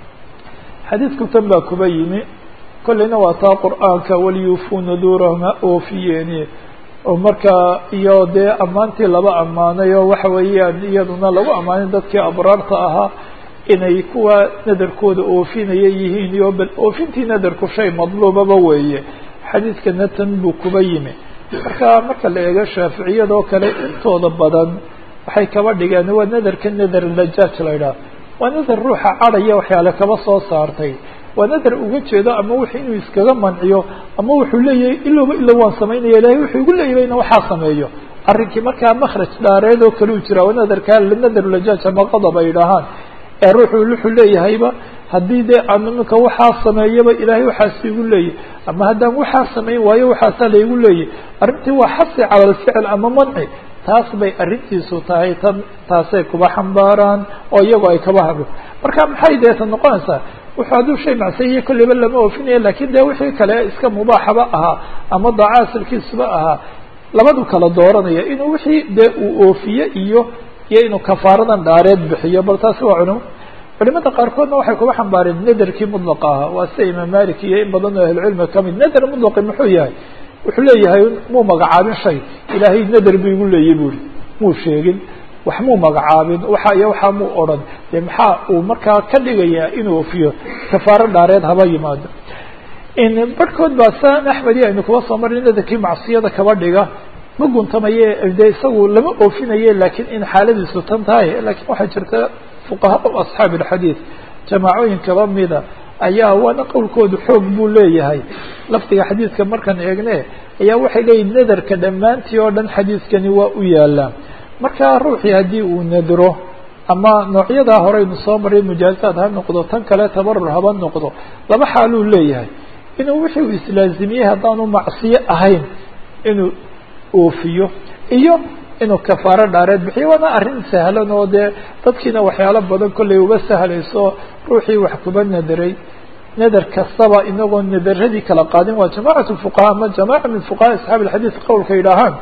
xadiidku tan baa kuba yimi kolleyna waa taa qur-aanka waliyufuu nuduurahum ha oofiyeeni oo markaa iyo dee ammaantii laba ammaanay oo waxa weeyaan iyaduna lagu ammaanin dadkii abraarta ahaa inay kuwa nadarkooda oofinaya yihiin iyo bal oofintii nadarku shay madluubaba weeye xadiidkana tan buu kuba yimi marka marka la eego shaaficiyadoo kale intooda badan waxay kaba dhigeen waa nadarka nadar lajaaj la idhaah waa nadar ruuxa cadhaya waxyaale kaba soo saartay waa nadar uga jeedo ama wuxuu inuu iskaga manciyo ama wuxuu leeyahay ilowba ilow waan samaynaya ilahay wuxuu igu leeyahay ina waxaa sameeyo arrinkii markaa makraj dhaareed oo kale u jira waa nadarka nadar lajaaj ama qadab ay idhaahaan ee ruuxu wuxuu leeyahayba haddii dee aan iminka waxaa sameeyaba ilaahay waxaas igu leeyahy ama haddaan waxaa samayn waayo waxaasaa laygu leeyahy arrintii waa xasi cala alficil ama manci taas bay arrintiisu tahay tan taasay kuba xambaaraan oo iyagoo ay kaba hadlo marka maxay deeta noqonaysaa wuxuu hadduu shay macsiyiyo kolleyba lama oofinaya lakin dee wixii kale iska mubaaxaba ahaa ama daaca asalkiisuba ahaa labadu kala dooranaya inuu wixii dee uu oofiye iyo iyo inuu kafaaradan dhaareed bixiyo bal taasi waa culimo culimada qaarkoodna waxay kuba xambaareen nadarkii mudlaqa ahaa waa sida imaam malik iyo in badan oo ahlucilmiga kamid nadar mudlaqi muxuu yahay wuxuu leeyahay muu magacaabin shay ilaahay nadar bu igu leeyay buri muu sheegin wax muu magacaabin waxa iyo waxaa muu odhan dee maxaa uu markaa ka dhigayaa inuu ofiyo kafaaro dhaareed haba yimaado barhkood baa san axmedi aynu kuba soo marnay nadarkii macsiyada kaba dhiga ma guntamaye dee isagu lama oofinaye lakiin in xaaladiisu tan tahay lakiin waxaa jirta fuqahaa asxaabi alxadiid jamaacooyin kaba mida ayaa waana qowlkoodu xoog buu leeyahay lafdiga xadiidka markaan eegne ayaa waxay leeyihin nadarka dhammaantii oo dhan xadiidkani waa u yaalaa marka ruuxii haddii uu nadro ama noocyadaa horeynu soo maray mujaazaad ha noqdo tan kale tabarur haba noqdo laba xaaluu leeyahay inuu wixii uu islaazimiyey haddaanu macsiyo ahayn inuu oofiyo iyo inuu kafaaro dhaareed bixiyo waana arrin sahlan oo dee dadkiina waxyaalo badan kollay uga sahlayso ruuxii wax kuba nadaray nadar kastaba inagoo nadaradii kala qaadin waa jamacat fuqaha ama jamaca min fuqahaa asxaabi alxadiid qowlka yidhaahaan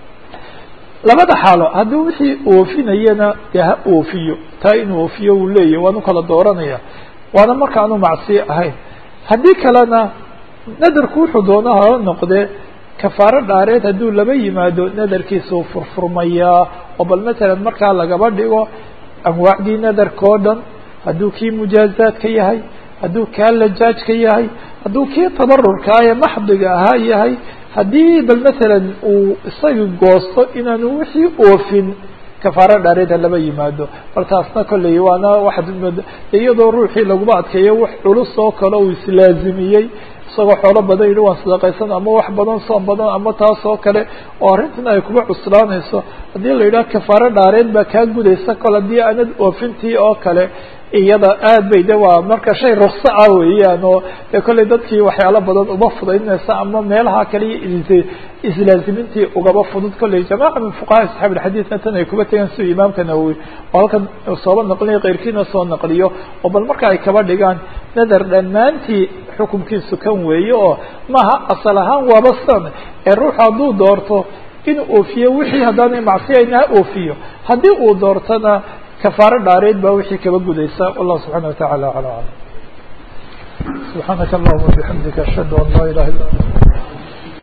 labada xaalo haddii wixii oofinayana dee ha oofiyo taa inuu oofiyo uu leeyahy waanu kala dooranaya waana markaanu macsiyo ahayn haddii kalena nadarku wuxuu doona hala noqdee kafaaro dhaareed hadduu laba yimaado nadarkiisuu furfurmayaa oo bal matalan markaa lagaba dhigo anwaacdii nadarka o dhan hadduu kii mujaazaadka yahay hadduu kaa lajaajka yahay hadduu kii tabarurkaa ee maxdiga ahaa yahay haddii bal matalan uu isagii goosto inaanu wixii oofin kafaaro dhaareeda laba yimaado bal taasna kolley waana waxaad iyadoo ruuxii laguma adkeeyo wax culus oo kale uu islaazimiyey isagoo xoolo badan yidhi waan sadaqaysan ama wax badan soom badan ama taas oo kale oo arrintan ay kuba cuslaanayso haddii la yidhaha kafaaro dhaareed baa kaa gudaysa kol haddii aanad oofintii oo kale iyada aad bay de waa marka shay rukso ah weeyaan oo dee kolley dadkii waxyaalo badan uma fudaynaysa ama meelaha kale iyo islaazimintii ugaba fudud kolley jamaca min fuqahaa asxaabi alxadiidna tan ay kuba tegaan siduu imaamka nawowi oo halkan sooba naqliyo keyrkiina soo naqliyo oo bal marka ay kaba dhigaan nadar dhammaantii xukunkiisu kan weeye oo maaha asal ahaan waaba san ee ruuxu hadduu doorto inuu oofiyo wixii haddaanay macsiyayna ha oofiyo haddii uu doortona kafaaro dhaareed baa wixii kaba gudaysa wallahu subxana wa tacala ala aclam subxaanaka allahuma bixamdika ashhadu an laa ilaha illa anta